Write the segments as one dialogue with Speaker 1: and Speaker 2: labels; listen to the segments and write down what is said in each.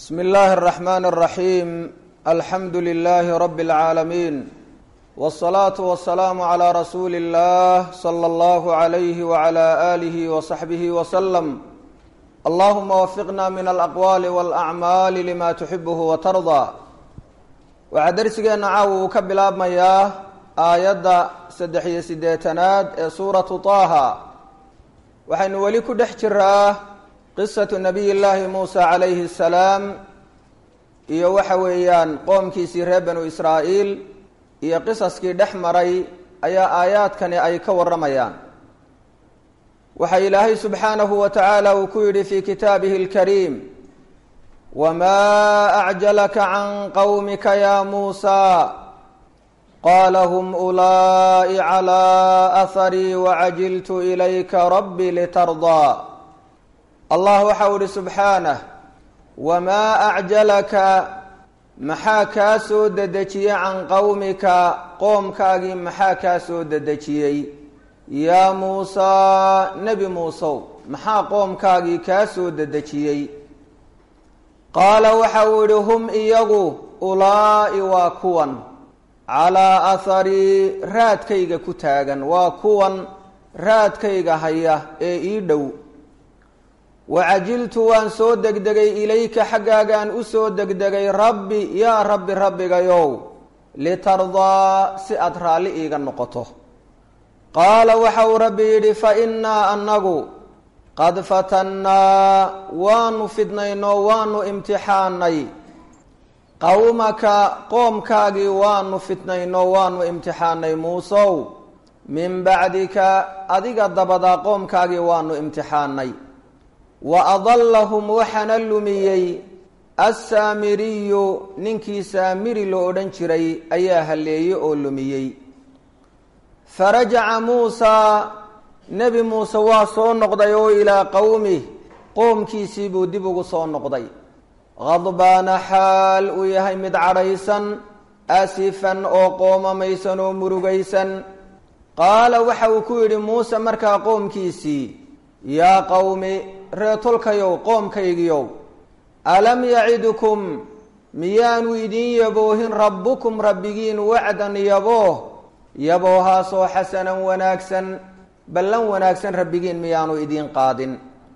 Speaker 1: bsmi اllahi الرaxman الraxim alxamdu lilahi rab اlcaalamiin wالصlaaةu waلsalaamu عlى rasuuli اllah slى اllah عalyh wعlى آlih وصaxbih wslm allahuma wafiqna min alaqwaali wاlأcmaali lima tuxibh watarضى waxaa dersigeena caawa uu ka bilaabmayaa aayadda saddex iyo siddeetanaad ee suuratu طaaha waxaynu weli ku dhex jiraa qisatu nabiy llaahi muusa calayhi الsalaam iyo waxa weeyaan qoomkiisii reer banu israa'iil iyo qisaskii dhex maray ayaa aayaadkani ay ka warramayaan waxa ilaahay subxaanahu wa tacaala uu ku yidhi fi kitaabihi اlkariim wma acjalaka can qowmika ya muusa qaala hm ulaa'i calى aharii wacajiltu ilayka rabbi litardaa allah waxau ihi subxaanah wamaa acjalaka maxaa kaa soo dedejiyey can qowmika qoomkaagii maxaa kaa soo dedejiyey yaa muusaa nebi muusow maxaa qoomkaagii kaa soo dedejiyey qaala waxa uu yihi hum iyagu ulaa'i waa kuwan calaa aharii raadkayga ku taagan waa kuwan raadkayga haya ee ii dhow wacajiltu waan soo degdegay ilayka xaggaagaan u soo degdegay rabbi yaa rabbi rabbigayow litardaa si aada raalli iiga noqoto qaala waxa uu rabbi yidhi fa innaa annagu qad fatannaa waanu fidnaynoo waanu imtixaanay qowmaka qoomkaagii waanu fitnaynoo waanu imtixaanay muusow min bacdika adiga dabadaa qoomkaagii waanu imtixaanay wa adallahum waxaana lumiyey assaamiriyu ninkii saamiri loo odhan jiray ayaa halleeyey oo lumiyey farajaca muusaa nebi muuse waa soo noqday oo ilaa qowmih qoomkiisii buu dib ugu soo noqday khadbaana xaal uu yahay mid cadhaysan asifan oo qoomamaysan oo murugaysan qaala waxa uu ku yidhi muuse markaa qoomkiisii yaa qowmi reetolkayow qoomkaygiyow alam yacidukum miyaanu idin yaboohin rabbukum rabbigiin wacdan yabooh yaboohaasoo xasanan wanaagsan ballan wanaagsan rabbigiin miyaanu idiin qaadin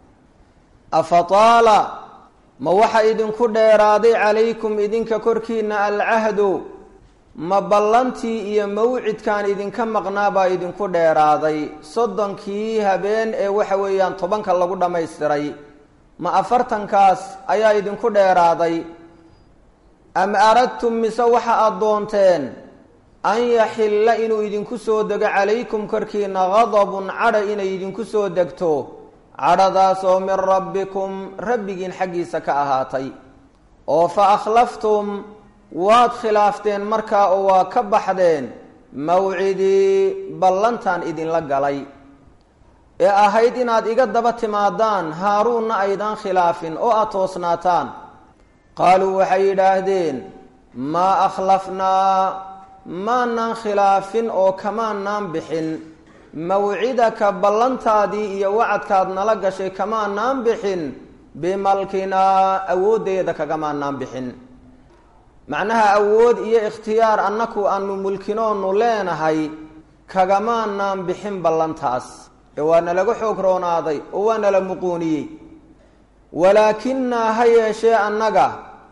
Speaker 1: afataala ma waxa idinku dheeraaday calaykum idinka korkiina alcahdu ma ballantii iyo mawcidkaan idinka maqnaa baa idinku dheeraaday soddonkii habeen ee waxa weeyaan tobanka lagu dhammaystiray ma afartankaas ayaa idinku dheeraaday am aradtum mise waxa aada doonteen an yaxilla inuu idinku soo dego calaykum korkiina gadabun cadha inay idinku soo degto cadhadaasoo min rabbikum rabbigiin xaggiisa ka ahaatay oo fa akhlaftum waad khilaafteen markaa oo waa ka baxdeen mawcidii ballantan idinla galay ee ahayd inaad iga daba timaadaan haaruunna aydaan khilaafin oo aada toosnaataan qaaluu waxay yidhaahdeen maa akhlafnaa maanaan khilaafin oo kamaanaan bixin mawcidaka ballantaadii iyo wacadkaad nala gashay kamaanaan bixin bimalkinaa awooddeeda kagamaanaan bixin macnaha awood iyo ikhtiyaar annaku aanu mulkinoonu leenahay kagamaanaan bixin ballantaas ee waa nalaga xoog roonaaday oo waa nala muquuniyey walaakinaa ha yeeshee annaga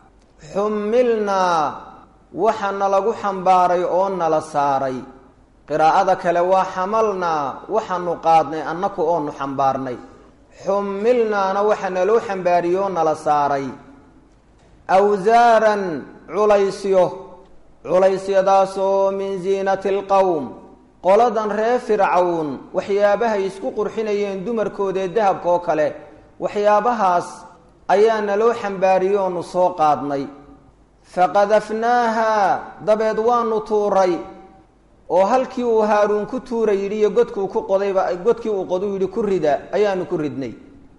Speaker 1: xumilnaa waxa nalagu xambaaray oo nala saaray qiraa'ada kale waa xamalnaa waxaanu qaadnay annaku oonu xambaarnay xumilnaana waxa naloo xambaariyey oo nala saaray awsaaran culaysyo culaysyadaasoo min ziinati alqowm qoladan reer fircawn waxyaabahay isku qurxinayeen dumarkoodee dahabka oo kale waxyaabahaas ayaa naloo xambaariyey oonu soo qaadnay faqadafnaaha dabeed waanu tuuray oo halkii uu haaruun ku tuura yidhi iyo godkuu ku qodayba godkii uu qodu yidhi ku rida ayaanu ku ridnay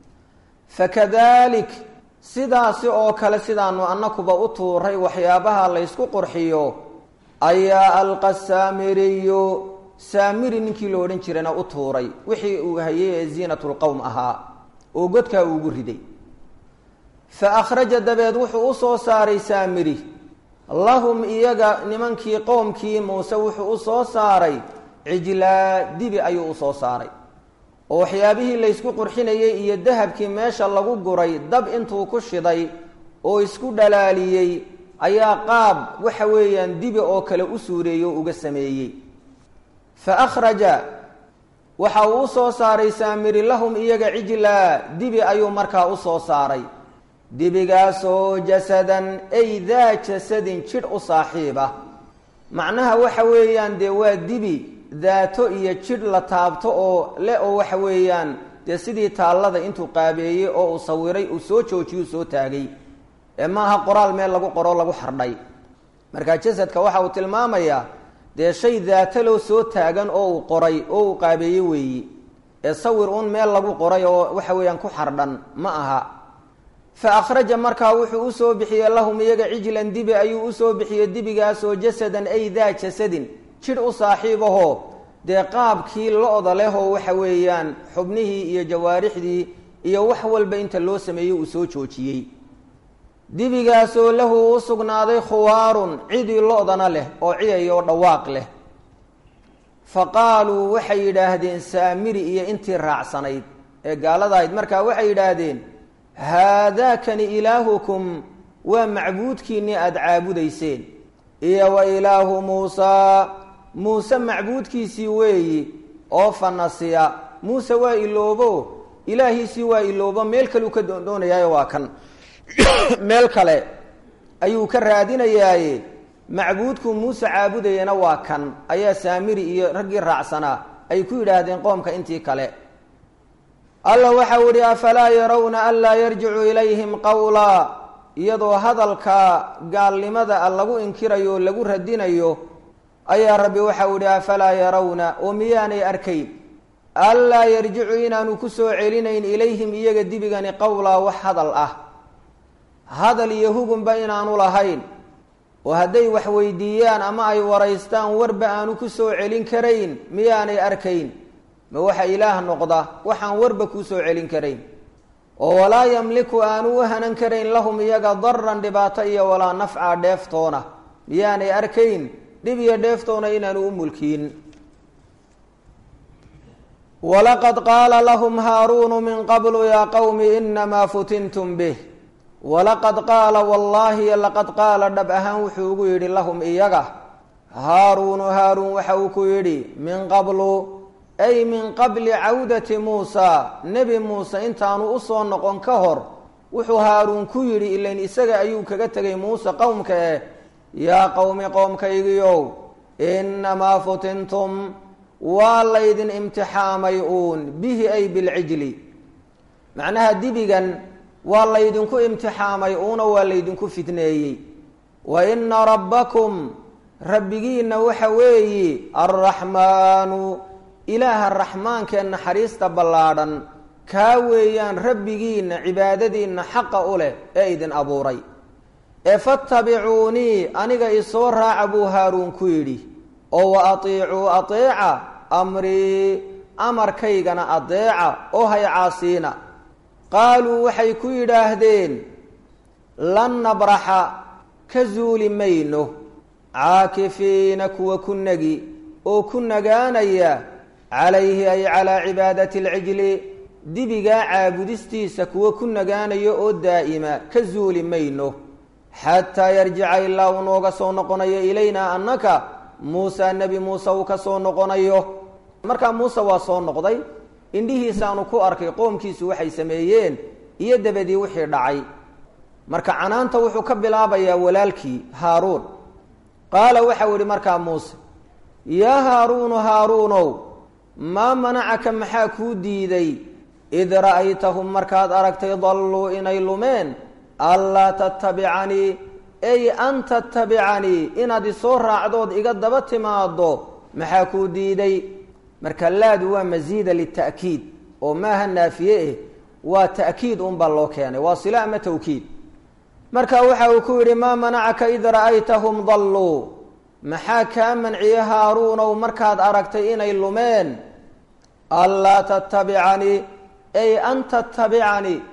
Speaker 1: fakadalik sidaasi oo kale sidaanu annakuba u tuuray waxyaabaha laysku qurxiyo ayaa alqa saamiriyu saamiri ninkii la odhan jirana u tuuray wixii uu hayay ee ziinat lqowm ahaa oo godkaa uugu riday fa akhraja dabeed wuxuu u soo saaray saamiri lahum iyaga nimankii qoomkii muuse wuxuu u soo saaray cijlaa dibi ayuu u soo saaray oo waxyaabihii laysku qurxinayey iyo dahabkii meesha lagu guray dab intuu ku shiday oo isku dhalaaliyey ayaa qaab waxa weeyaan dibi oo kale u suureeyey oo uga sameeyey fa akhraja waxa uu u soo saaray saamiri lahum iyaga cijlaa dibi ayuu markaa u soo saaray dibigaasoo jasadan ay daa jasadin jidh u saaxiib ah macnaha waxa weeyaan dee waa dibi daato iyo jidh la taabto oo le oo waxa weeyaan dee sidii taallada intuu qaabeeyey oo uu sawiray uu soo joojiyuu soo taagay ee maaha qoraal meel lagu qoro lagu xardhay marka jasadka waxa uu tilmaamayaa dee shay daatalow soo taagan oo uu qoray oo uu qaabeeye weeyi ee sawir un meel lagu qoray oo waxa weeyaan ku xardhan ma aha fa akhraja markaa wuxuu usoo bixiyey lahum iyaga cijlan dibi ayuu usoo bixiyey dibigaasoo jasadan ay daa jasadin jidh u saaxiibahoo dee qaabkii lo-da leh oo waxa weeyaan xubnihii iyo jawaarixdii iyo wax walba inta loo sameeyey uu soo joojiyey dibigaasoo lahu u sugnaaday khuwaarun cidii lo-dana leh oo ciyay oo dhawaaq leh fa qaaluu waxay yidhaahdeen saamiri iyo intii raacsanayd ee gaaladahayd markaa waxay yidhaahdeen haadaakani ilaahukum waa macbuudkiinnii aada caabudayseen iyo wa ilaahu muusaa muuse macbuudkiisii weeyi oo fanasiya muuse waa iloobo ilaahiisii waa iloobo meel kaleu ka doondoonayaay waa kan meel kale ayuu ka raadinayaaye macbuudku muuse caabudayana waa kan ayaa saamiri iyo raggii raacsanaa ay ku yidhaahdeen qoomka intii kale alla waxau ihi afalaa yarawna anlaa yarjicu ilayhim qawlaa iyadoo hadalka gaalnimada a lagu inkirayo o lagu radinayo ayaa rabbi waxau ihi afalaa yarawna oo miyaanay arkayn anlaa yarjicu inaanu ku soo celinayn ilayhim iyaga dibigani qowlaa wax hadal ah hadal iyo hugunba inaanu lahayn oo hadday wax weydiiyaan ama ay waraystaan warba aanu ku soo celin karayn miyaanay arkayn ma waxa ilaah noqda waxaan warba kuu soo celin karayn oo walaa yamliku aanu u hanan karayn lahum iyaga daran dhibaato iyo walaa nafca dheeftoona miyaanay arkayn dhib iyo dheeftoona inaanu u mulkiin walaqad qaala lahum haaruunu min qablu yaa qowmi inamaa futintum bih walaqad qaala wallaahi laqad qaala dhab ahaan wuxuu ugu yidhi lahum iyaga haaruunu haaruun waxa uu ku yidhi min qablu ay min qabli cawdati muusa nebi muuse intaanu usoo noqon ka hor wuxuu haaruun ku yidhi ilayn isaga ayuu kaga tegay muuse qowmka eh yaa qowmi qoomkaygiiow inamaa futintum waa laydin imtixaamay uun bihi ay bilcijli macnaha dibigan waa laydinku imtixaamay uuna waa laydinku fitneeyey wa ina rabbakum rabbigiina waxa weeyi alraxmaanu ilaaha raxmaankee naxariista ballaadhan kaa weeyaan rabbigiina cibaadadiinna xaqa u leh ee idin abuuray ee fattabicuunii aniga isoo raaca buu haaruun ku yidhi oo wa atiicuu ateeca amrii amarkaygana adeeca oo hay caasiina qaaluu waxay ku yidhaahdeen lan nabraxa ka zuuli mayno caakifiina kuwa ku nagi oo ku nagaanaya calayhi ay calaa cibaadati alcijli dibigaa caabudistiisa kuwa ku nagaanayo oo daa'ima ka zuuli mayno xataa yarjica ilaa uu nooga soo noqonayo ilaynaa annaka muusa nebi muuse uu ka soo noqonayo markaa muuse waa soo noqday indhihiisaanu ku arkay qoomkiisu waxay sameeyeen iyo dabadii wixii dhacay marka canaanta wuxuu ka bilaabayaa walaalkii haaruun qaala waxau idhi markaa muuse yaa haaruunu haaruunow maa manacaka maxaa kuu diiday id ra'aytahum markaad aragtay dalluu inay lumeen anlaa tattabicanii ay an tattabicanii inaad isoo raacdood iga daba timaado maxaa kuu diiday marka laadu waa masiida lita'kiid oo maaha naafiye eh waa ta'kiid unbaa loo keenay waa sila ama tawkiid marka waxa uu ku yidhi maa manacaka id ra'aytahum dalluu maxaa kaa manciye haaruunow markaad aragtay inay lumeen anlaa tattabicanii ay an tattabicanii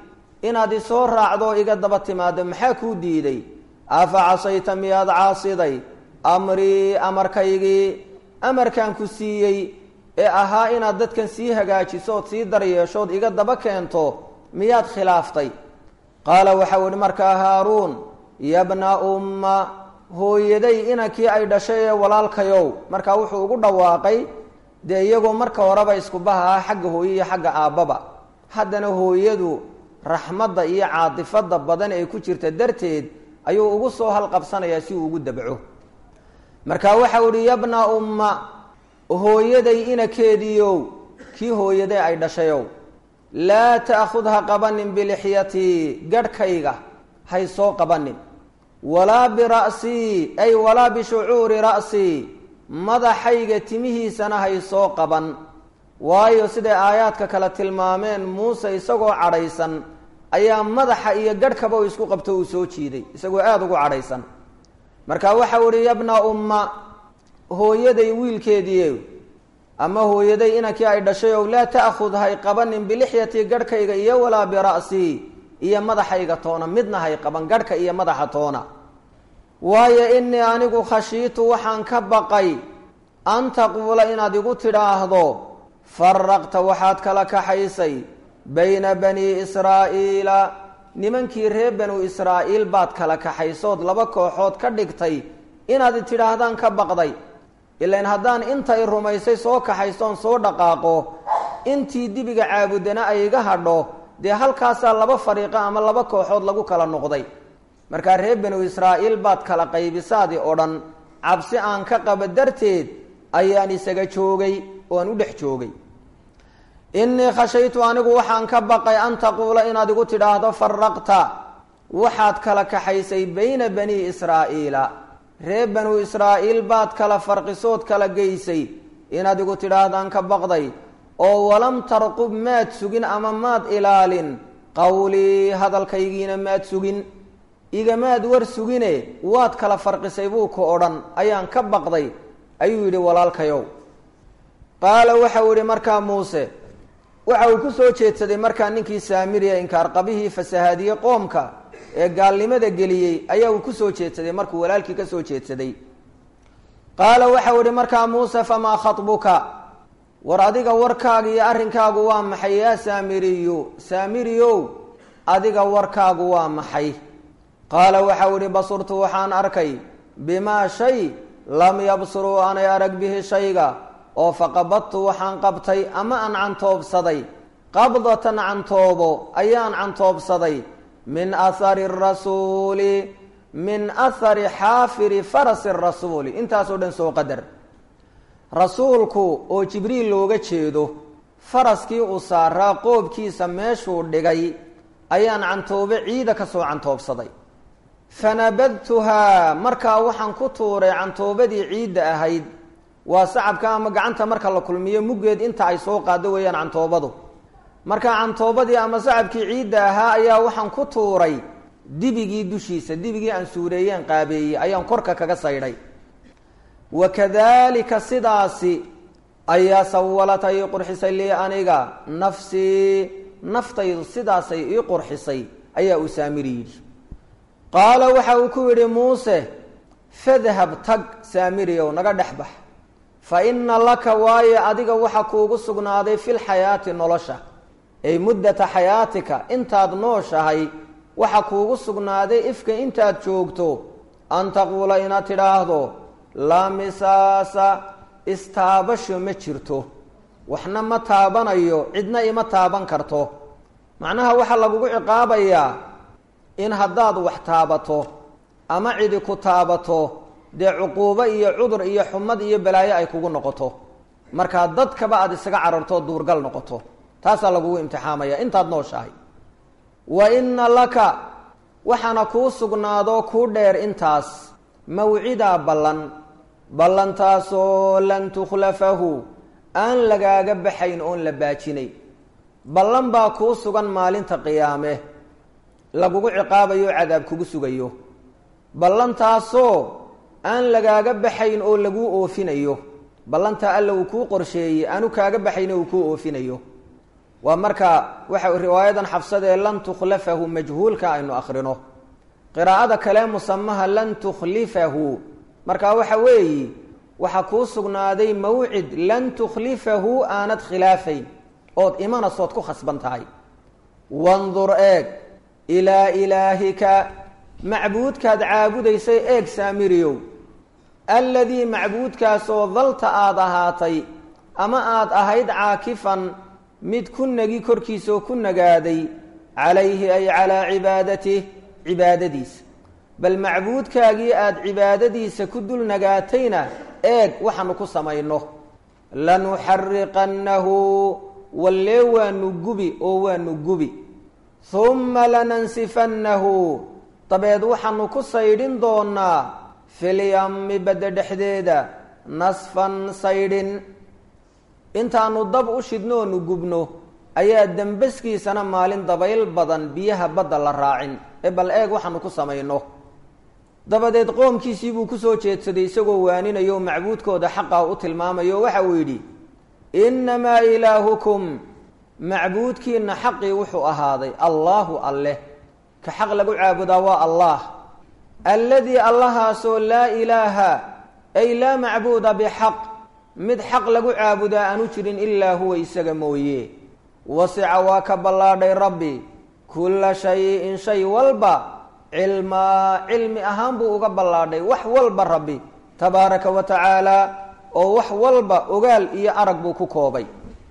Speaker 1: inaad isoo raacdo oo iga daba timaado maxaa kuu diiday afa casayta miyaad caasiday amrii amarkaygii amarkaan ku siiyey ee ahaa inaad dadkan sii hagaajiso ood sii daryeeshood iga daba keento miyaad khilaaftay qaala waxau ihi markaa haaruun yabna umma hooyaday inankii ay dhashay ee walaalkayow markaa wuxuu ugu dhawaaqay dee iyagoo marka horeba iskubaha ah xagga hooye iyo xagga aabbaba haddana hooyadu raxmadda iyo caatifadda badan ee ku jirta darteed ayuu ugu soo halqabsanayaa si uu ugu dabco marka waxau ihi yabna umma hooyaday inakeediiow kii hooyaday ay dhashayow laa ta'khud ha qabanin bilixyatii gadhkayga hay soo qabanin walaa bira'sii ay walaa bishucuuri ra'sii madaxayga timihiisana hay soo qaban waayo siday aayaadka kale tilmaameen muuse isagoo cadhaysan ayaa madaxa iyo gadhkaba u isku qabto uu soo jiiday isagoo aada ugu cadhaysan marka waxau ihi yabna umma hooyaday wiilkeediie ama hooyaday inankii ay dhashay ow laa ta'khud hay qabanin bilixyatii gadhkayga iyo walaa bira'sii iyo madaxayga toona midna hay qaban gadhka iyo madaxa toona waayo inii anigu khashiitu waxaan ka baqay an taquula inaad igu tidhaahdo faraqta waxaad kala kaxaysay bayna bani israa'iila nimankii reer banu israa'iil baad kala kaxaysood laba kooxood ka dhigtay inaad tidhaahdaan ka baqday ilain haddaan intay rumaysay soo kaxaysoon soo dhaqaaqo intii dibiga caabudana ay iga hadho dee halkaasaa laba fariiqo ama laba kooxood lagu kala noqday markaa reer banu israa'iil baad kala qaybisaadi oo dhan cabsi aan ka qaba darteed ayaan isaga joogay oo aan u dhex joogay innii khashaytu anigu waxaan ka baqay an taquula inaad igu tidhaahdo faraqta waxaad kala kaxaysay bayna bani israa'iila reer banu israa'iil baad kala farqisood kala geysay inaad igu tidhaahdaan ka baqday oo walam tarqub maad sugin ama maad ilaalin qawlii hadalkaygiina maad sugin igamaad war sugine waad kala farqisay buu ka odhan ayaan ka baqday ayuu yidhi walaalkayow qaala waxau yidhi markaa muuse waxa uu ku soo jeedsaday markaa ninkii saamiriya inkaarqabihii fasahaadiye qoomka ee gaalnimada geliyey ayaa uu kusoo jeedsaday markuu walaalkii ka soo jeedsaday qaala waxau ihi markaa muuse famaa khatbuka war adiga warkaaga iyo arrinkaagu waa maxay yaa saamiriyu saamiriyow adiga warkaagu waa maxay qaala waxau ihi basurtu waxaan arkay bimaa shay lam yabsuruu aanay arag bihi shayga oo faqabadtu waxaan qabtay ama aan cantoobsaday qabdatan cantoobo ayaan cantoobsaday min ahari rasuuli min ahari xaafiri farasi rasuuli intaasoo dhan soo qadar rasuulku oo jibriil looga jeedo faraskii uu saaraa qoobkiisa meeshuu dhigay ayaan cantoobe ciida ka soo cantoobsaday fanabadtuhaa markaa waxaan ku tuuray cantoobadii ciidda ahayd waa sacabka ama gacanta marka la kulmiyo muggeed inta ay soo qaado weeyaan cantoobadu marka cantoobadii ama sacabkii ciidda ahaa ayaa waxaan ku tuuray dibigii dushiisa dibigii aan suureeyeen qaabeeyey ayaan korka kaga saydhay wakadalika sidaasi ayaa sawalata ii qurxisay lii aniga nafsii naftaydu sidaasay ii qurxisay ayaa uu saamiri yidhi qaala waxa uu ku yidhi muuse fadhab tag saamiriyow naga dhex bax fa ina laka waaye adiga waxa kuugu sugnaaday filxayaati nolosha ay muddata xayaatika intaad nooshahay waxa kuugu sugnaaday ifka intaad joogto an taquula inaad tidhaahdo laa misaasa istaabasho ma jirto waxna ma taabanayo cidna ima taaban karto macnaha waxaa lagugu ciqaabayaa in haddaad wax taabato ama cidi ku taabato dee cuquubo iyo cudur iyo xumad iyo balaayo ay kugu noqoto markaa dadkaba aada isaga cararto duurgal noqoto taasaa lagugu imtixaamaya intaad nooshahay wa inna laka waxaana kuu sugnaadoo kuu dheer intaas mawcidaa ballan ballantaasoo lan tukhlafahu aan lagaaga baxayn oon la baajinay ballan baa kuu sugan maalinta qiyaame lagugu ciqaabayo cadaab kugu sugayo ballantaasoo aan lagaaga baxayn oo laguu oofinayo ballantaa alla uu kuu qorsheeyey aanu kaaga baxayn uu kuu oofinayo waa marka waxa riwaayadan xabsadee lan tukhlafahu majhuulka aynu akrino qiraa'ada kale musamaha lan tukhlifahu marka waxa weeyi waxaa kuu sugnaaday mawcid lan tukhlifahu aanad khilaafayn ood imanasood ku khasban tahay wandur eeg ilaa ilaahika macbuudkaad caabudaysay eeg saamiriyow alladii macbuudkaasoo dalta aada ahaatay ama aada ahayd caakifan mid ku nagi korkiisaoo ku nagaaday calayhi ay calaa cibaadatih cibaadadiisa bal macbuudkaagii aada cibaadadiisa ku dul nagaatayna eeg waxaanu ku samayno lanuxariqannahu wallee waanu gubi oo waanu gubi humma lanansifannahu dabeed waxaanu ku saydhin doonaa filyami badda dhexdeeda nasfan saydhin intaanu dab u shidno oonu gubno ayaa dembaskiisana maalin dabayl badan biyaha badda la raacin ee bal eeg waxaanu ku samayno dabadeed qoomkiisii buu kusoo jeedsaday isagoo waaninayo macbuudkooda xaqa u tilmaamayo waxa uu yidhi innamaa ilaahukum macbuudkiina xaqii wuxuu ahaaday allaahu alleh ka xaq lagu caabudaa waa allah alladii allahaasoo laa ilaaha ay laa macbuuda bixaq mid xaq lagu caabudaa aanu jirin ilaa huwa isaga mooye wasica waa ka ballaadhay rabbi kulla shayin shay walba cilmaa cilmi ahaan buu uga ballaadhay wax walba rabbi tabaaraka wa tacaala oo wax walba ogaal iyo arag buu ku koobay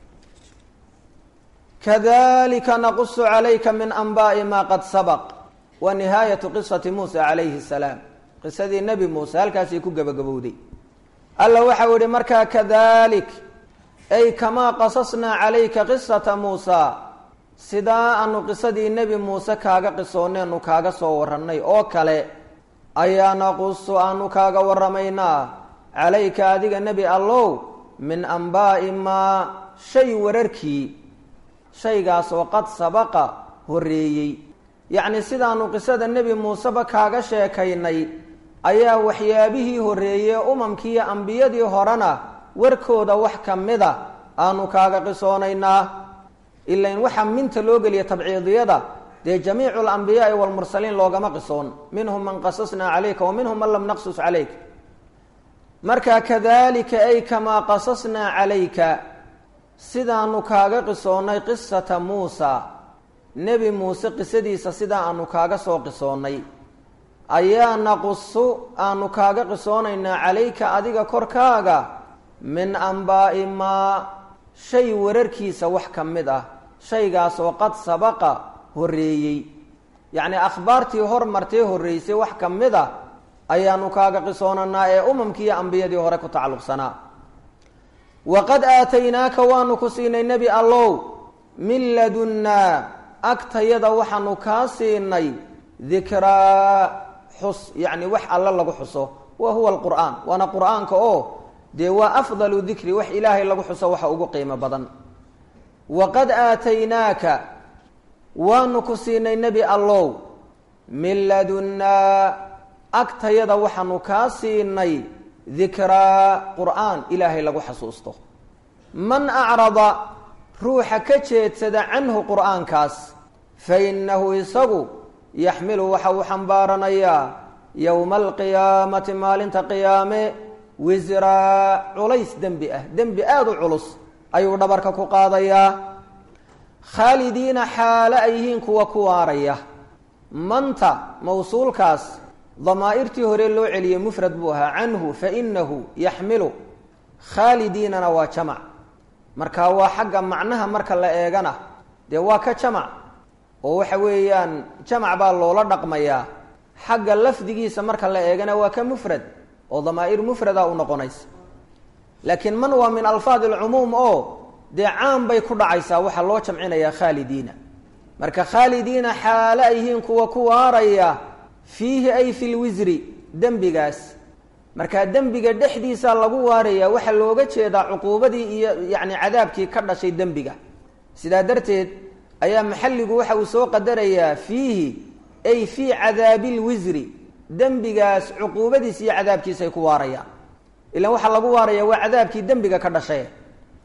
Speaker 1: kadalika naqusu calayka min anbaai maa qad sabaq wa nihaayatu qisati muusa calayhi salaam qisadii nebi muuse halkaasay ku gebagabowday alla waxau yihi markaa kadalik ay kamaa qasasnaa calayka qisata muusa sidaa aanu qisadii nebi muuse kaaga qisooneenu kaaga soo warannay oo kale ayaa naqusu aanu kaaga waramaynaa calayka adiga nebi allow min anbaa'i maa shay wararkii shaygaasoo qad sabaqa horreeyey yacni sidaanu qisada nebi muuseba kaaga sheekaynay ayaa waxyaabihii horreeyey umamkiiyo ambiyadii horena warkooda wax ka mida aanu kaaga qisoonaynaa ilain waxaa minta loo geliya tabciidiyada dee jamiicu alambiyaai walmursaliin loogama qisoon minhum man qasasnaa calayka wa minhum man lam naqsus calayk marka kadalika ay kamaa qasasnaa calayka sidaanu kaaga qisoonnay qisata muusa nebi muuse qisadiisa sidaa aanu kaaga soo qisoonnay ayaa naqusu aanu kaaga qisoonaynaa calayka adiga korkaaga min anbaa'i maa shay wararkiisa wax ka mid ah shaygaasoo qad sabaqa horreeyey yacnii akhbaartii hormartee horreysay wax ka mid a ayaanu kaaga qisoonanaa ee umamkiiyo ambiyadii hore ku tacalluqsanaa waqad aataynaaka waanu ku siinay nebi allow min ladunnaa agtayada waxaanu kaa siinay dikraa xus yacni wax alle lagu xuso wa huwa alqur'aan waana qur'aanka oo dee waa afdalu dikri wax ilaahay lagu xuso waxa ugu qiimo badan waqad aataynaaka waanu ku siinay nebi allow min ladunnaa agtayada waxaanu kaa siinay dikraa qur'aan ilaahay lagu xasuusto man acrada ruuxa ka jeedsada canhu qur'aankaas fa innahu isagu yaxmilu waxa uu xambaaranayaa yowma alqiyaamati maalinta qiyaame wisraa culays dembi ah dembi aada u culus ayuu dhabarka ku qaadayaa khaalidiina xaalo ay yihiin kuwa ku waaraya manta mawsuulkaas damaa'irtii hore loo celiyey mufrad buu ahaa canhu fa inahu yaxmilu khaalidiinana waa jamac marka waa xagga macnaha marka la eegana dee waa ka jamac oo waxa weeyaan jamac baa loola dhaqmayaa xagga lafdigiisa marka la eegana waa ka mufrad oo damaa'ir mufrada u noqonaysa laakiin man waa min alfaad alcumuum oo dee caan bay ku dhacaysaa waxaa loo jamcinayaa khaalidiina marka khaalidiina xaalo ay yihiin kuwa ku waaraya fiihi ay fi lwisri dembigaas markaa dembiga dhexdiisa lagu waaraya waxaa looga jeedaa cuquubadii iyo yacni cadaabkii ka dhashay dembiga sidaa darteed ayaa maxalligu waxa uu soo qadarayaa fiihi ay fii cadaabi lwisri dembigaas cuquubadiisa iyo cadaabkiisa ay ku waarayaan ilan waxaa lagu waaraya waa cadaabkii dembiga ka dhashay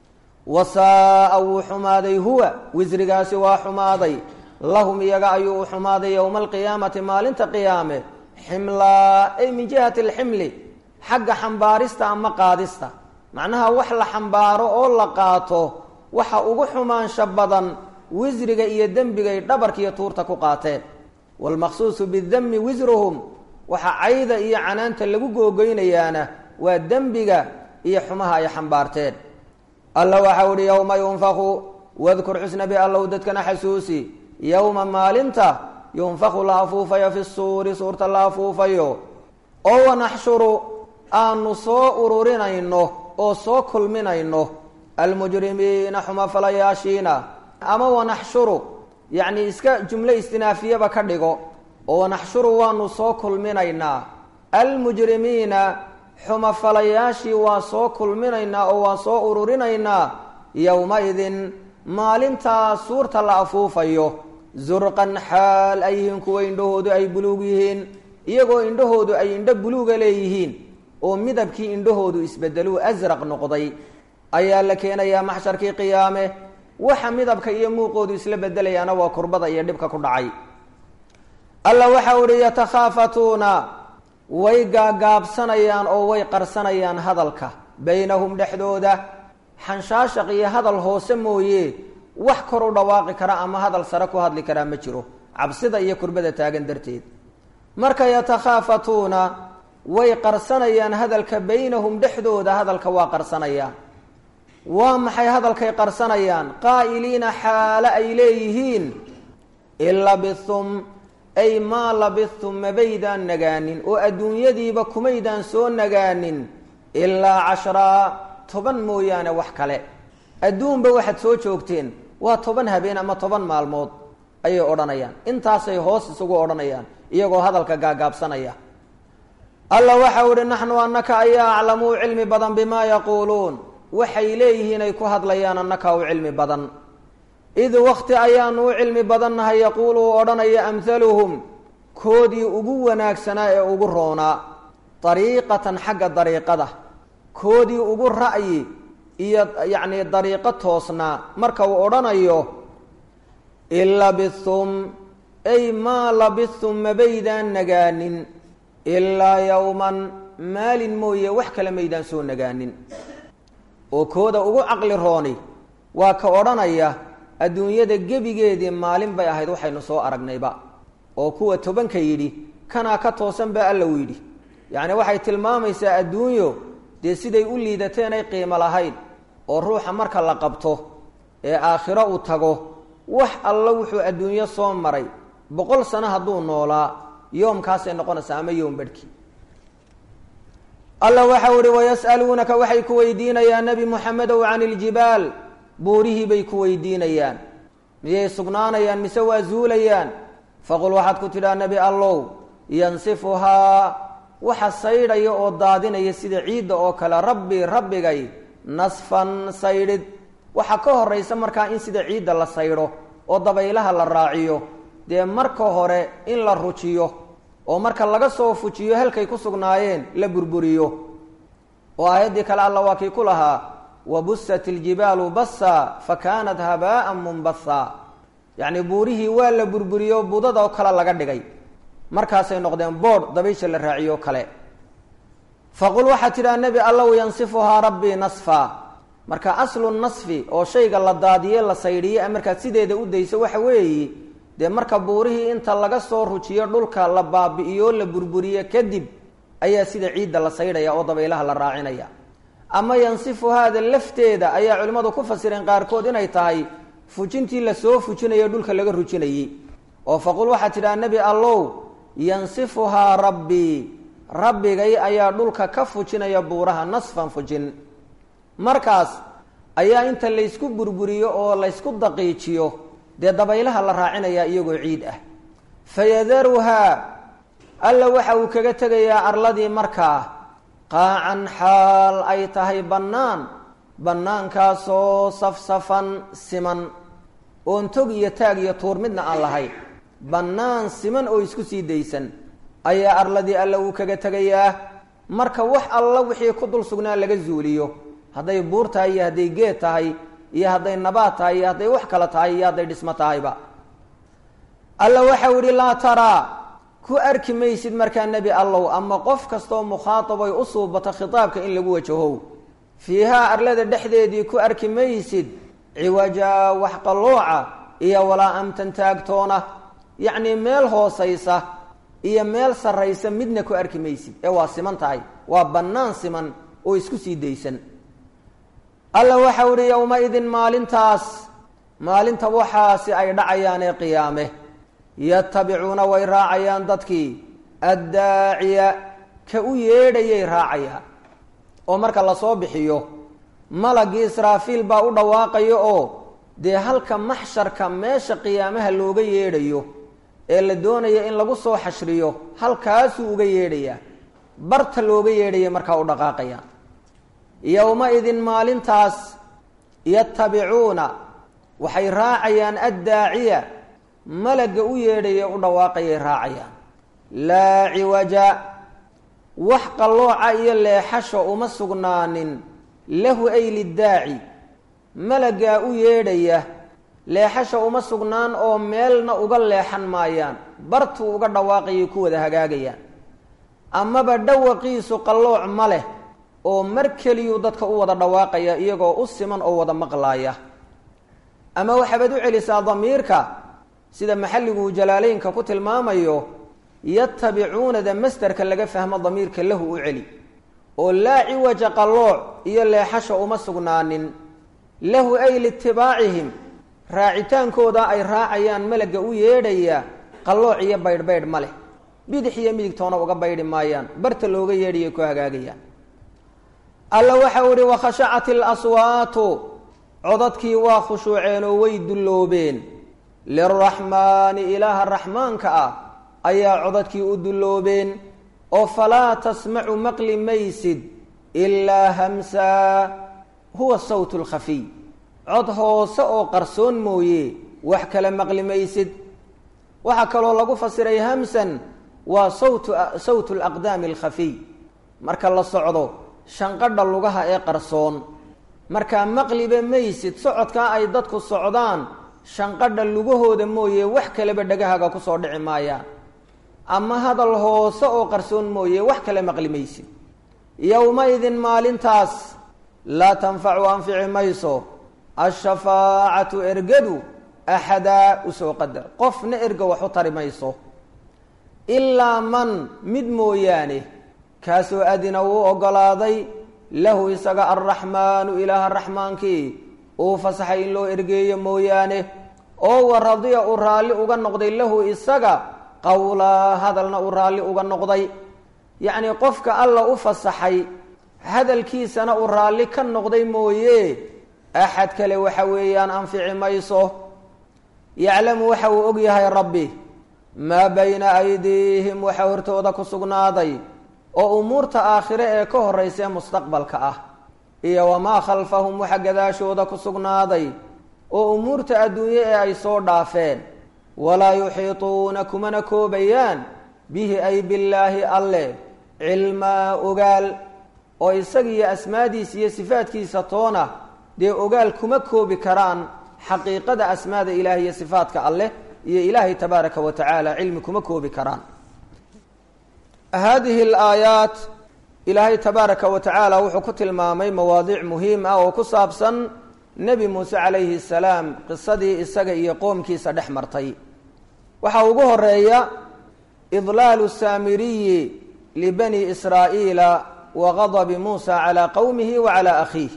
Speaker 1: wasaaa wuu xumaaday huwa wisrigaasi waa xumaaday lahum iyaga ayuu u xumaaday yowma alqiyaamati maalinta qiyaame ximlaa ay min jihati alximli xagga xambaarista ama qaadista macnaha wax la xambaaro oo la qaato waxa ugu xumaansha badan wisriga iyo dembigay dhabarka iyo tuurta ku qaateen waalmaqsuusu bidami wisruhum waxa cayda iyo canaanta lagu googoynayaana waa dembiga iyo xumaha ay xambaarteen alla waxau ihi yowma yunfaku wadkur xusnabi allow dadkana xasuusi yowma maalinta yunfaku la afuufayo fi suuri suurta la afuufayo oo wanaxshuru aanu soo ururinayno oo soo kulminayno almujrimiina xumafalayaashiina ama wanaxshuru yacni iska jumlo istinaafiyaba ka dhigo oo wanaxshuru waanu soo kulminaynaa almujrimiina xumafalayaashii waa soo kulminaynaa oo waa soo ururinaynaa yowma-idin maalintaa suurta la afuufayo zurqan xaal ay yihiin kuwa indhahoodu ay buluug yihiin iyagoo indhahoodu ay indho buluuga leeyihiin oo midabkii indhahoodu isbedeluu asraq noqday ayaa la keenayaa maxsharkii qiyaame waxa midabka iyo muuqoodu isla bedelayaana waa kurbada iyo dhibka ku dhacay alla waxa uhi yatakhaafatuuna way gaagaabsanayaan oo way qarsanayaan hadalka baynahum dhexdooda xanshaashaq iyo hadal hoose mooye wax kor u dhawaaqi kara ama hadal sare ku hadli karaa ma jiro cabsida iyo kurbada taagan darteed marka yatakhaafatuuna way qarsanayaan hadalka baynahum dhexdooda hadalka waa qarsanayaan waa maxay hadalkay qarsanayaan qaa'iliina xaale ay leeyihiin in labithum ay maa labithum mabaydaan nagaanin oo adduunyadiiba kumaydaan soo nagaanin ilaa cashraa toban mooyaane wax kale adduunba waxaad soo joogteen waa toban habeen ama toban maalmood ayay odhanayaan intaasay hoos isugu odhanayaan iyagoo hadalka gaagaabsanaya alla waxa uhi naxnu annaka ayaa aclamuu cilmi badan bimaa yaquuluun waxay leeyihiin ay ku hadlayaan annaka u cilmi badan id wakti ayaanu u cilmi badannahay yaquulu u odhanaya amhaluhum koodii ugu wanaagsanaa ee ugu roonaa dariiqatan xagga dariiqada koodii ugu ra'yi iyo yacni dariiqo toosnaa marka uu odhanayo in labithum ay maa labithum mabaydaan nagaanin ilaa yowman maalin mooye wax kale maydaan soo nagaanin oo kooda ugu caqli rooni waa ka odhanaya adduunyada gebigeedii maalin bay ahayd waxaynu soo aragnayba oo kuwa tobanka yidhi kanaa ka toosan baa alla u yidhi yacni waxay tilmaamaysaa adduunyo dee siday u liidateen ay qiimo lahayn oo ruuxa marka la qabto ee aakhiro uu tago wax alla wuxuu adduunyo soo maray boqol sano hadduu noolaa yoomkaasay noqonaysaa ama yoom badhki alla waxau ihi wayas'aluunaka waxay ku weydiinayaan nebi moxamedow can iljibaal buurihii bay ku weydiinayaan miyay sugnaanayaan mise waa zuulayaan faqul waxaad ku tidhaa nebi allow yansifuhaa waxa saydhaya oo daadinaya sida ciidda oo kale rabbi rabbigay nasfan saydhid waxaa ka horaysa markaa in sida ciidda la saydho oo dabaylaha la raaciyo dee marka hore in la rujiyo oo marka laga soo fujiyo halkay ku sugnaayeen la burburiyo oo aayaddii kale alla waa kii ku lahaa wabusat iljibaalu bassa fa kaanat habaa'an munbatha yacni buurihii waa la burburiyo budada oo kale laga dhigay markaasay noqdeen boodh dabaysha la raaciyo kale faqul waxaad tidhaha nebi allow yansifuhaa rabbii nasfa marka aslu nasfi oo shayga la daadiye la saydhiye markaad sideeda u dayso waxa weeye dee marka buurihii inta laga soo rujiyo dhulka la baabi'iyo la burburiyo kadib ayaa sida ciidda la saydhaya oo dabaylaha la raacinaya ama yansifuhaada lafteeda ayaa culimmadu ku fasireen qaarkood inay tahay fujintii lasoo fujinayo dhulka laga rujinayey oo faqul waxaad tidhaha nebi allow yansifuhaa rabbii rabbigay ayaa dhulka ka fujinaya buuraha nasfan fujin markaas ayaa inta laysku burburiyo oo laysku daqiijiyo dee dabaylaha la raacinayaa iyagoo ciid ah fayadaruhaa alla waxa uu kaga tegayaa arladii markaa qaacan xaal ay tahay bannaan bannaankaasoo safsafan siman oon tog iyo taag iyo tuur midna aan lahayn bannaan siman oo isku sii daysan ayaa arladii alla uu kaga tegayaa marka wax alla wixii ku dul sugnaa laga zuuliyo hadday buur tahay iyo hadday geed tahay iyo hadday nabaad tahay iyo hadday wax kale tahay iyo hadday dhismo tahayba alla waxau idhi laa taraa ku arki maysid markaa nebi allow ama qof kastaoo mukhaatabay u suubato khitaabka in lagu wajahow fiihaa arlada dhexdeedii ku arki maysid ciwajaa wax qallooca iyo walaa amtan taagtoona yacnii meel hoosaysa iyo meel sarraysa midna ku arki maysid ee waa siman tahay waa bannaan siman oo isku sii daysan alla waxau idhi yowma-idin maalintaas maalinta waxaasi ay dhacayaan ee qiyaame yatabicuuna way raacayaan dadkii addaaciya ka u yeedhayay raacayaan oo marka lasoo bixiyo malagii israafiil baa u dhawaaqayo oo dee halka maxsharka meesha qiyaamaha looga yeedhayo ee la doonaya in lagu soo xashriyo halkaasuu uga yeedhayaa barta looga yeedhaya markaa u dhaqaaqayaan yowma-idin maalintaas yatabicuuna waxay raacayaan addaaciya malagga u yeedhaya u dhawaaqayay raacayaan laa ciwaja wax qallooca iyo leexasha uma sugnaanin lahu ay liddaaci malaggaa u yeedhaya leexasha uma sugnaan oo meelna uga leexan maayaan bartuu uga dhawaaqayay ku wada hagaagayaan amaba dhawaqiisu qallooc ma leh oo mar keliyuu dadka u wada dhawaaqaya iyagoo u siman oo wada maqlaaya ama waxaabad u celisaa damiirka sida maxalliguu jalaaleynka ku tilmaamayo yatabicuunada masderka laga fahmo damiirka lahu u celi oo laa ciwaja qallooc iyo leexasha uma sugnaanin lahu ay liitibaacihim raacitaankooda ay raacayaan malagga u yeedhaya qallooc iyo baydhbaydh ma leh bidix iyo midigtoona uga baydhi maayaan barta looga yeedhaya ku hagaagayaan alla waxa uu ihi wakhashacat ilaswaatu codadkii waa khushuuceen oo way dulloobeen liraxmaani ilaaha raxmaanka ah ayaa codadkii u dulloobeen oo falaa tasmacu maqli maysid ilaa hamsaa huwa sawt lkhafiy cod hoose oo qarsoon mooye wax kale maqli maysid waxaa kaloo lagu fasiray hamsan waa sawtu sawtu alaqdaami alkhafiy marka la socdo shanqadha lugaha ee qarsoon markaa maqliba maysid socodkaa ay dadku socdaan shanqadha lugahooda mooye wax kaleba dhagahaga kusoo dhici maayaan ama hadal hoose oo qarsoon mooye wax kale maqli maysid yowma-idin maalintaas laa tanfacu anfici mayso ashafaacatu ergadu axadaa usoo qadar qofna erga wax u tari mayso ilaa man mid mooyaane kaasoo adina uu oggolaaday lahu isaga alraxmaanu ilaaha raxmaankii uu fasaxay in loo ergeeyo mooyaane oo wa radiya uu raalli uga noqday lahu isaga qowlaa hadalna uu raalli uga noqday yacnii qofka alla u fasaxay hadalkiisana uu raalli ka noqday mooye axad kale waxa weeyaan anfici mayso yaclamu waxa uu og yahay rabbi maa bayna aydiihim waxa hortooda ku sugnaaday oo umuurta aakhire ee ka horraysa ee mustaqbalka ah iyo wamaa khalfahum waxa gadaashooda ku sugnaaday oo umuurta adduunye ee ay soo dhaafeen walaa yuxiituuna kumana koobayaan bihi ay billaahi alle cilmaa ogaal oo isagiiyo asmaadiisa iyo sifaadkiisa toona dee ogaal kuma koobi karaan xaqiiqada asmaada ilaah iyo sifaadka alleh iyo ilaahay tabaaraka wa tacaala cilmi kuma koobi karaan haadihi alaayaat ilaahay tabaaraka wa tacaala wuxuu ku tilmaamay mawaadiic muhiim ah oo ku saabsan nebi muuse calayhi salaam qisadii isaga iyo qoomkiisa dhex martay waxaa ugu horeeya idlaalu saamiriyi libani israa'iila wa gadabi muusa calaa qowmihi wa calaa akhiih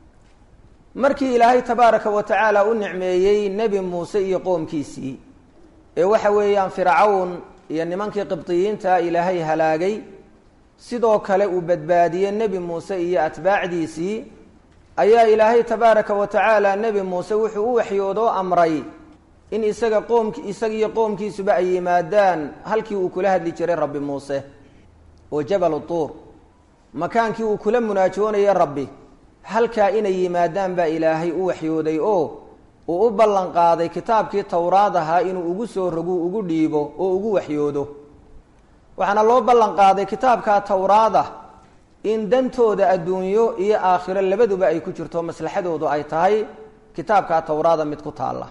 Speaker 1: markii ilaahay tabaaraka wa tacaala u nicmeeyey nebi muuse iyo qoomkiisii ee waxa weeyaan fircawn iyo nimankii qibdiyiinta ilaahay halaagay sidoo kale uu badbaadiyey nebi muuse iyo atbaacdiisii ayaa ilaahay tabaaraka wa tacaala nebi muuse wuxuu u waxyoodoo amray in isaga qoomk isagiiyo qoomkiisuba ay yimaadaan halkii uu kula hadli jiray rabbi muuse oo jabal tuur makaankii uu kula munaajoonayay rabbi halkaa inay yimaadaan baa ilaahay u waxyooday oo uu u ballan qaaday kitaabkii towraad ahaa inuu ugu soo rogu ugu dhiibo oo ugu waxyoodo waxaana loo ballan qaaday kitaabkaa towraada in dantooda adduunyo iyo aakhiro labaduba ay ku jirto maslaxadoodu ay tahay kitaabkaa towraada mid ku taalla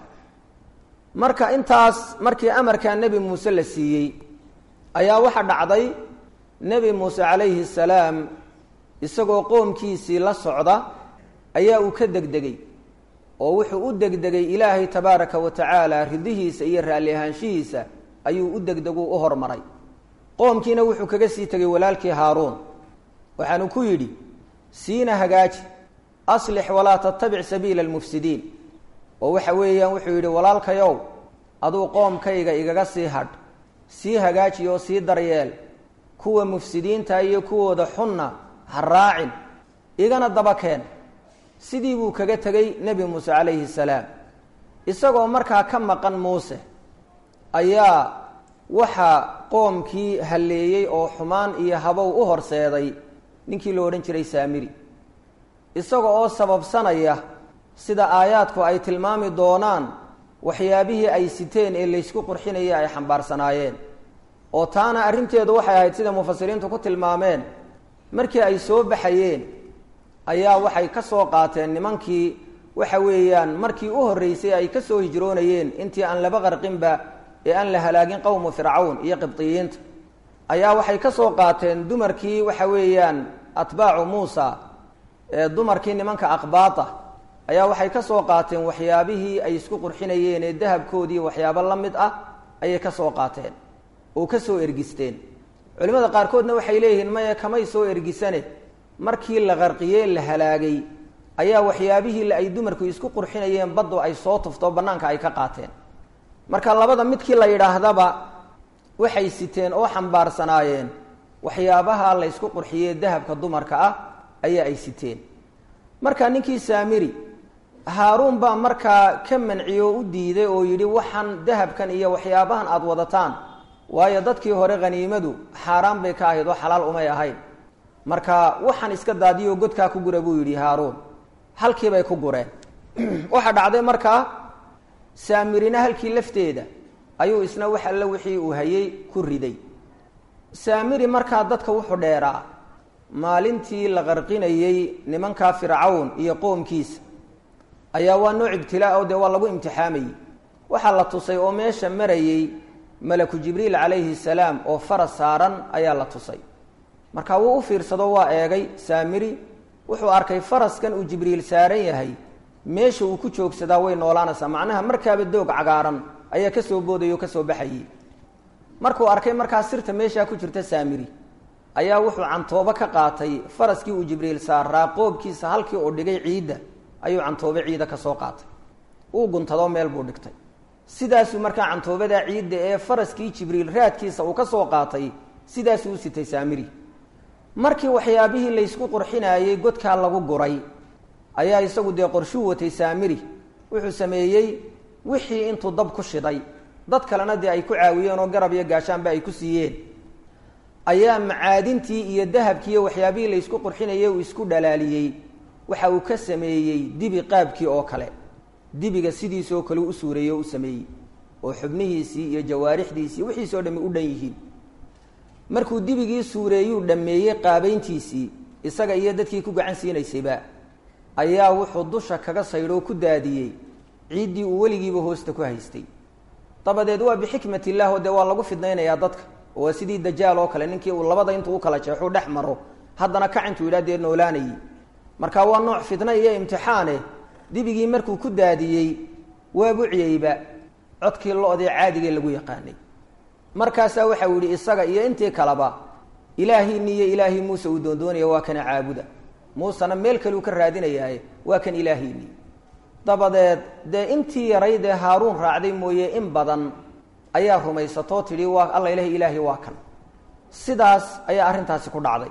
Speaker 1: marka intaas markii amarkaa nebi muuse la siiyey ayaa waxaa dhacday nebi muuse calayhi salaam isagoo qoomkiisii la socda ayaa uu ka degdegay oo wuxuu u degdegay ilaahay tabaaraka wa tacaala ridihiisa iyo raalli ahaanshihiisa ayuu u degdeguu u hormaray qoomkiina wuxuu kaga sii tegay walaalkii haaruun waxaanu ku yidhi siina hagaaji aslix walaa tattabic sabiila almufsidiin oo waxa weeyaan wuxuu yidhi walaalkayow aduu qoomkayga igaga sii hadh sii hagaaji oo sii daryeel kuwa mufsidiinta iyo kuwooda xunna ha raacin igana daba keen sidii buu kaga tegey nebi muuse calayhi salaam isagoo markaa ka maqan muuse ayaa waxaa qoomkii halleeyey oo xumaan iyo habow u horseeday ninkii lo odhan jiray saamiri isaga oo sababsanaya sida aayaadku ay tilmaami doonaan waxyaabihii ay siteen ee laysku qurxinaya ay xambaarsanaayeen oo taana arrinteedu waxay ahayd sida mufasiriintu ku tilmaameen markii ay soo baxayeen ayaa waxay ka soo qaateen nimankii waxa weeyaan markii u horreysay ay ka soo hijroonayeen intii aan laba qarqinba ee aan la halaagin qowmu fircawn iyo qibdiyiinta ayaa waxay ka soo qaateen dumarkii waxa weeyaan atbaacu muusa ee dumarkii nimanka aqbaata ayaa waxay ka soo qaateen waxyaabihii ay isku qurxinayeen ee dahabkoodii waxyaabo la mid ah ayay ka soo qaateen oo ka soo ergisteen culimmada qaarkoodna waxay leeyihiin maya kamay soo ergisane markii la qarqiyey la halaagay ayaa waxyaabihii ay dumarku isku qurxinayeen baddu ay soo tufto bannaanka ay ka qaateen marka labada midkii la yidhaahdaba waxay siteen oo xambaarsanaayeen waxyaabaha la ysku qurxiyey dahabka dumarka ah ayaa ay siteen marka ninkii saamiri haaruun baa markaa ka manciye oo u diiday oo yidhi waxaan dahabkan iyo waxyaabahan aada wadataan waayo dadkii hore haniimadu xaaraan bay ka ahayd oo xalaal umay ahayn marka waxaan iska daadiyoo godkaa ku gura buu yidhi haaruun halkiibay ku gureen waxaa dhacday markaa saamirina halkii lafteeda ayuu isna wax alle wixii uu hayay ku riday saamiri markaa dadka wuxuu dheeraa maalintii la qarqinayey nimankaa fircawn iyo qoomkiisa ayaa waa nooc ibtilaa o dee waa lagu imtixaamayey waxaa la tusay oo meesha marayey malaku jibriil calayhi salaam oo faras saaran ayaa la tusay marka wuu u fiirsado waa eegay saamiri wuxuu arkay faraskan uu jibriil saaran yahay meesha uu ku joogsadaa way noolaanaysaa macnaha markaaba doog cagaaran ayaa kasoo boodayay oo kasoo baxayey markuu arkay markaa sirta meeshaa ku jirta saamiri ayaa wuxuu cantoobo ka qaatay faraskii uu jibriil saaraa qoobkiisa halkii uu dhigay ciidda ayuu cantoobe ciida ka soo qaatay uu guntado meel buu dhigtay sidaasuu markaa cantoobadaa ciidda ee faraskii jibriil raadkiisa uu ka soo qaatay sidaasuu u sitay saamiri markii waxyaabihii laysku qurxinaayey godkaa lagu guray ayaa isagu dee qorshuu watay saamiri wuxuu sameeyey wixii intuu dab ku shiday dad kalena dee ay ku caawiyeen oo garab iyo gaashaanba ay ku siiyeen ayaa macaadintii iyo dahabkii iyo waxyaabihii laysku qurxinayey uu isku dhalaaliyey waxa uu ka sameeyey dibi qaabkii oo kale dibiga sidiisoo kale u suureeyey oo u sameeyey oo xubnihiisii iyo jawaarixdiisii wixiisoo dhami u dhan yihiin markuu dibigii suureeyuu dhammeeyey qaabayntiisii isaga iyo dadkii ku gacan siinaysayba ayaa wuxuu dusha kaga saydhoo ku daadiyey ciiddii uu weligiiba hoosta ku haystay dabadeed waa bixikmat illah oo dee waa lagu fidnaynayaa dadka oo waa sidii dajaal oo kale ninkii uu labada intuu u kala jeexuu dhex maro haddana kacintuu yidhah dee noolaanayey marka waa nooc fitna iyo imtixaane dibigii markuu ku daadiyey waa buciyeyba codkii lo-dee caadigee lagu yaqaanay markaasaa waxau yihi isaga iyo intii kaleba ilaahiini iyo ilaahii muuse uu doondoonaya waa kana caabuda muusena meel kale uu ka raadinayaaye waa kan ilaahiini dabadeed dee intii yarayd ee haaruun raacday mooye in badan ayaa rumaysatoo tidhi waa alla ilahi ilaahi waa kan sidaas ayaa arrintaasi ku dhacday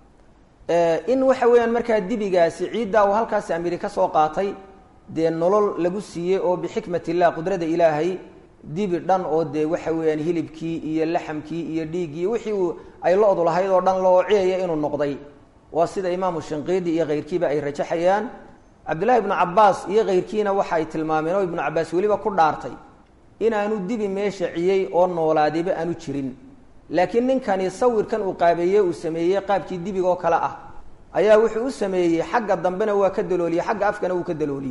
Speaker 1: in waxa weeyaan markaa dibigaasi ciiddaa uu halkaasi amiri ka soo qaatay dee nolol lagu siiyey oo bixikmat illah qudrada ilaahay dibi dhan oo dee waxa weeyaan hilibkii iyo laxamkii iyo dhiiggii wixii uu ay lo-du lahayd oo dhan loo ciyaya inuu noqday waa sida imaamu shinqiidi iyo keyrkiiba ay rajaxayaan cabdullahi ibnu cabaas iyo keyrkiina waxa ay tilmaameen oo ibnu cabaas weliba ku dhaartay inaanu dibi meesha ciyey oo noolaadiba aanu jirin laakiin ninkani sawirkan uu qaabeeye uu sameeyey qaabkii dibiga oo kale ah ayaa wuxuu u sameeyey xagga dambena waa ka dalooliyey xagga afkana wuu ka dalooliyey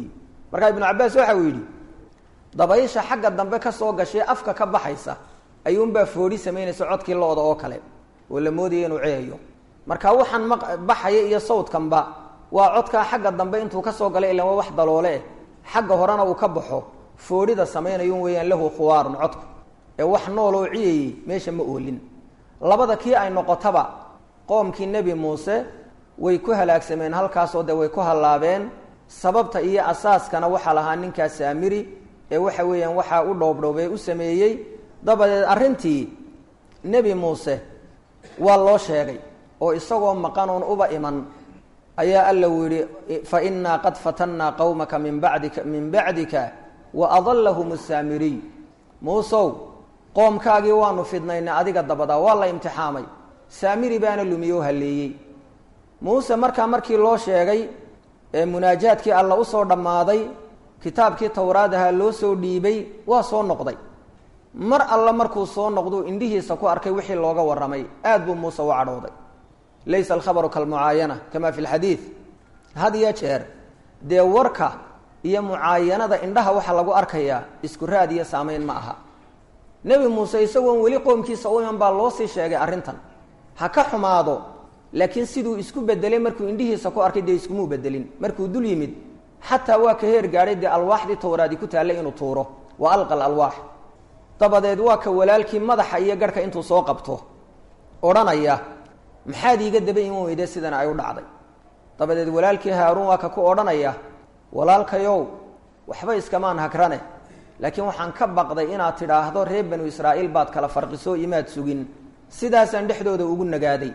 Speaker 1: markaa ibnu cabbaas waxa uu yidhi dabaysha xagga dambe ka soo gashay afka ka baxaysa ayuunbaa foodhi samaynaysa codkii lo-da oo kale oo la moodaya inuu ceeyayo marka waxaan maq baxaya iyo sawdkanba waa codkaa xagga dambe intuu kasoo galay ilan waa wax daloole eh xagga horena uu ka baxo foodhida samaynayun weeyaan lahu khuwaarun codku ee wax nool oo ciyayey meesha ma oolin labada kii ay noqotaba qoomkii nebi muuse way ku halaagsameen halkaasoo dee way ku hallaabeen sababta iyo asaaskana waxaa lahaa ninkaa saamiri ee waxa weeyaan waxaa u dhoobdhoobee u sameeyey dabadeed arrintii nebi muuse waa loo sheegay oo isagoo maqan oon uba iman ayaa alla uu yihi fa innaa qad fatannaa qowmaka min badika min bacdika wa adallahum asaamiriy muusow qoomkaagii waanu fidnaynay adiga dabadaa waa la imtixaamay saamiri baana lumiye oo halleeyey muuse markaa markii loo sheegay ee munaajaadkii alla usoo dhammaaday kitaabkii towraad ahaa loo soo dhiibay waa soo noqday mar alla markuu soo noqduu indhihiisa ku arkay wixii looga warramay aad buu muuse u cadhooday laysa alkhabaru kalmucaayana kama fi lxadiid had iyo jeer dee warka iyo mucaayanada indhaha waxaa lagu arkayaa isku raad iyo saameyn ma aha nebi muuse isagoon weli qoomkiisa u iman baa loo sii sheegay arrintan ha ka xumaado laakiin siduu isku bedelay markuu indhihiisa ku arkay dee iskumuu bedelin markuu dul yimid xataa waa ka heer gaadhay dee alwaaxdii towraadi ku taallay inuu tuuro wa alqa alwaax dabadeed waa ka walaalkii madaxa iyo garhka intuu soo qabto odhanaya maxaad iiga daba iman weyde sidana ay u dhacday dabadeed walaalkii haaruun waa ka ku odhanaya walaalkayow waxba iskamaan hagrane laakiin waxaan ka baqday inaad tidhaahdo reer banu israa'iil baad kala farqiso imaad sugin sidaasaan dhexdooda ugu nagaaday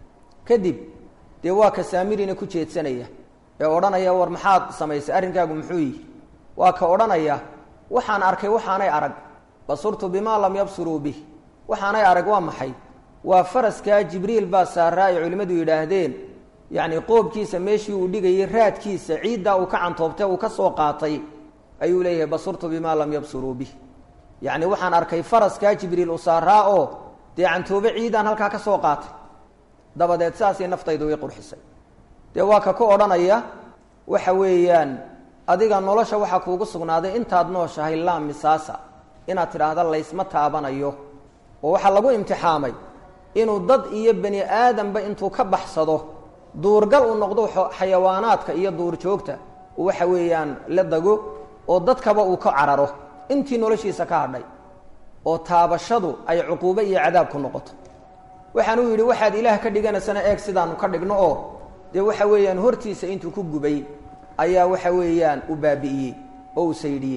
Speaker 1: kadib dee waa ka saamirina ku jeedsanaya ee odhanaya war maxaad samaysay arrinkaagu muxuu yihi waa ka odhanaya waxaan arkay waxaanay arag basurtu bimaa lam yabsuruu bih waxaanay arag waa maxay waa faraskaa jibriil baa saaraa ay culimmadu yidhaahdeen yacni qoobkiisa meeshii uu dhigayay raadkiisa ciiddaa uu ka cantoobtay uu ka soo qaatay ayuu leeyahay basurtu bimaa lam yabsuruu bih yacni waxaan arkay faraskaa jibriil u saaraa oo dee cantoobe ciidaan halkaa ka soo qaatay dabadeed saasay naftaydu way qurxisay dee waa ka ku odhanaya waxa weeyaan adiga nolosha waxaa kuugu sugnaaday intaad nooshahay laa misaasa inaad tidhaahda laysma taabanayo oo waxaa lagu imtixaamay inuu dad iyo bani aadamba intuu ka baxsado duurgal uu noqdo xayawaanaadka iyo duurjoogta waxa weeyaan la dago oo dadkaba uu ka cararo intii noloshiisa ka hadhay oo taabashadu ay cuquubo iyo cadaab ku noqoto waxaan uu yidhi waxaad ilaah ka dhiganaysana eeg sidaanu ka dhigno oo dee waxa weeyaan hortiisa intuu ku gubay ayaa waxa weeyaan u baabi'iyey oo u saydhiyey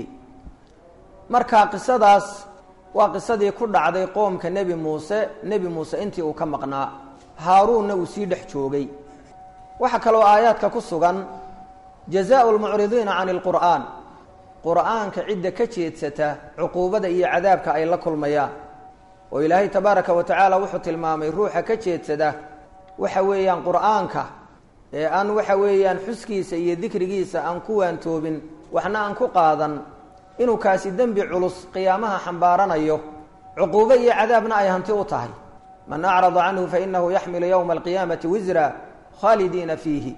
Speaker 1: marka qisadaas waa qisadii ku dhacday qoomka nebi muuse nebi muuse intii uu ka maqnaa haaruunna uu sii dhex joogay waxaa kaloo aayaadka ku sugan jazaau lmucridiina can ilqur'aan qur'aanka cidda ka jeedsata cuquubada iyo cadaabka ay la kulmayaan oo ilaahay tabaaraka wa tacaala wuxuu tilmaamay ruuxa ka jeedsada waxa weeyaan qur'aanka ee aan waxa weeyaan xuskiisa iyo dikrigiisa aan ku waantoobin waxna aan ku qaadan inuu kaasi dembi culus qiyaamaha xambaaranayo cuquubo iyo cadaabna ay hanti u tahay man acrada canhu fainahu yaxmilu yowma alqiyaamati wisra khaalidiina fiihi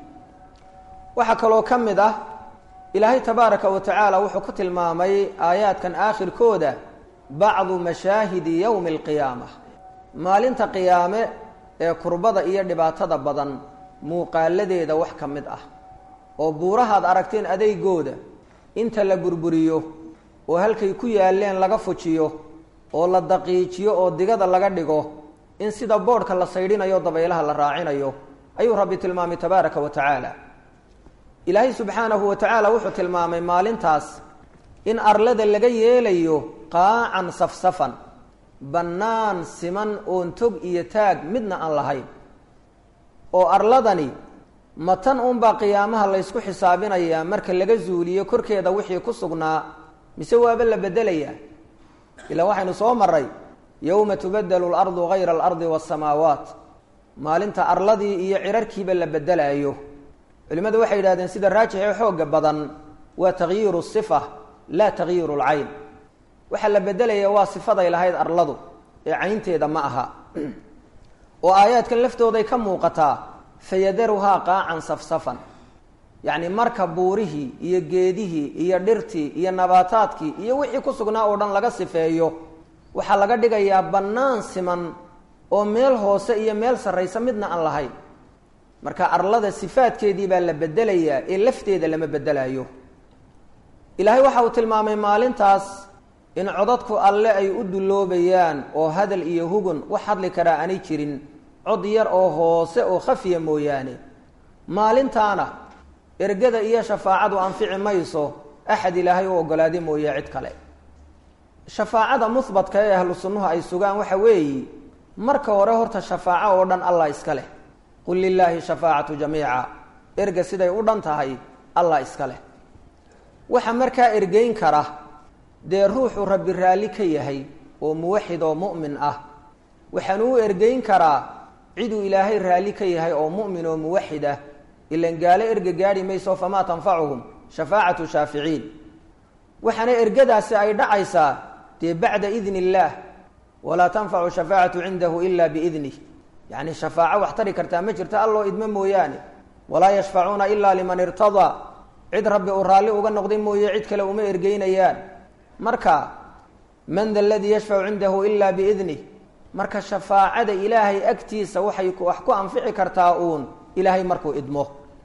Speaker 1: waxaa kaloo ka mid ah ilaahay tabaaraka wa tacaala wuxuu ku tilmaamay aayaadkan aakhirkooda bacdu mashaahidi yowmi alqiyaama maalinta qiyaame ee kurbada iyo dhibaatada badan muuqaaladeeda wax ka mid ah oo buurahaad aragteen adeygooda inta la burburiyo oo halkay ku yaalleen laga fujiyo oo la daqiijiyo oo digada laga dhigo in sida boodhka la saydhinayo dabaylaha la raacinayo ayuu rabbi tilmaamay tabaaraka wa tacaala ilaahay subxaanahu wa tacaala wuxuu tilmaamay maalintaas in arlada laga yeelayo qaacan safsafan bannaan siman oon tog iyo taag midna aan lahayn oo arladani matan unbaa qiyaamaha laysku xisaabinayaa marka laga zuuliyo korkeeda wixii ku sugnaa mise waaba la bedelayaa ilaa waxaynu soo maray yowma tubadelu alardu hayra alardi waasamaawaat maalinta arladii iyo cirarkiiba la bedelaayo culimmadu waxay yidhahdeen sida raajix ee xooga badan waa takhyiiru sifa laa takhyiiru lcayn waxaa la bedelaya waa sifaday lahayd arladu ee caynteeda ma aha oo aayaadkan laftooday ka muuqataa fayadaruhaa qaacan safsafan yacni marka buurihii iyo geedihii iyo dhirtii iyo nabaataadkii iyo wixii ku sugnaa oo dhan laga sifeeyo waxaa laga dhigayaa bannaan siman oo meel hoose iyo meel sarraysa midna aan lahayn marka arlada sifaadkeedii baa la bedelayaa ee lafteeda lama bedelayo ilaahay waxa uu tilmaamay maalintaas in codadku alle ay u dulloobayaan oo hadal iyo hugun wax hadli karaa aanay jirin cod yar oo hoose oo khafiya mooyaane maalintaana ergada iyo shafaacadu anfici mayso axad ilaahay u ogolaaday mooye cid kale shafaacada muhbatka ee ahlu sunnuhu ay sugaan waxa weeye marka hore horta shafaaco oo dhan allah iska leh qul lilaahi shafaacatu jamiica erga siday u dhan tahay allah iska leh waxa markaa ergeyn kara dee ruuxu rabbi raalli ka yahay oo muwaxid oo mu'min ah waxaanu u ergeyn karaa ciduu ilaahay raalli ka yahay oo mu'min oo muwaxid ah ilan gaalo erga gaadhi mayso famaa tanfacuhum shafaacatu shaaficiin waxaana ergadaasi ay dhacaysaa dee bacda idni illaah walaa tanfacu shafaacatu cindahu ila biidnih yacni shafaaco wax tari kartaa ma jirto alloo idmo mooyaane walaa yashfacuuna ila liman irtadaa cid rabbi uu raalli uga noqday mooye cid kale uma ergeynayaan marka man da aladii yashfacu cindahu ila biidnih marka shafaacada ilaahay agtiisa waxay wax ku anfici kartaa uun ilaahay markuu idmo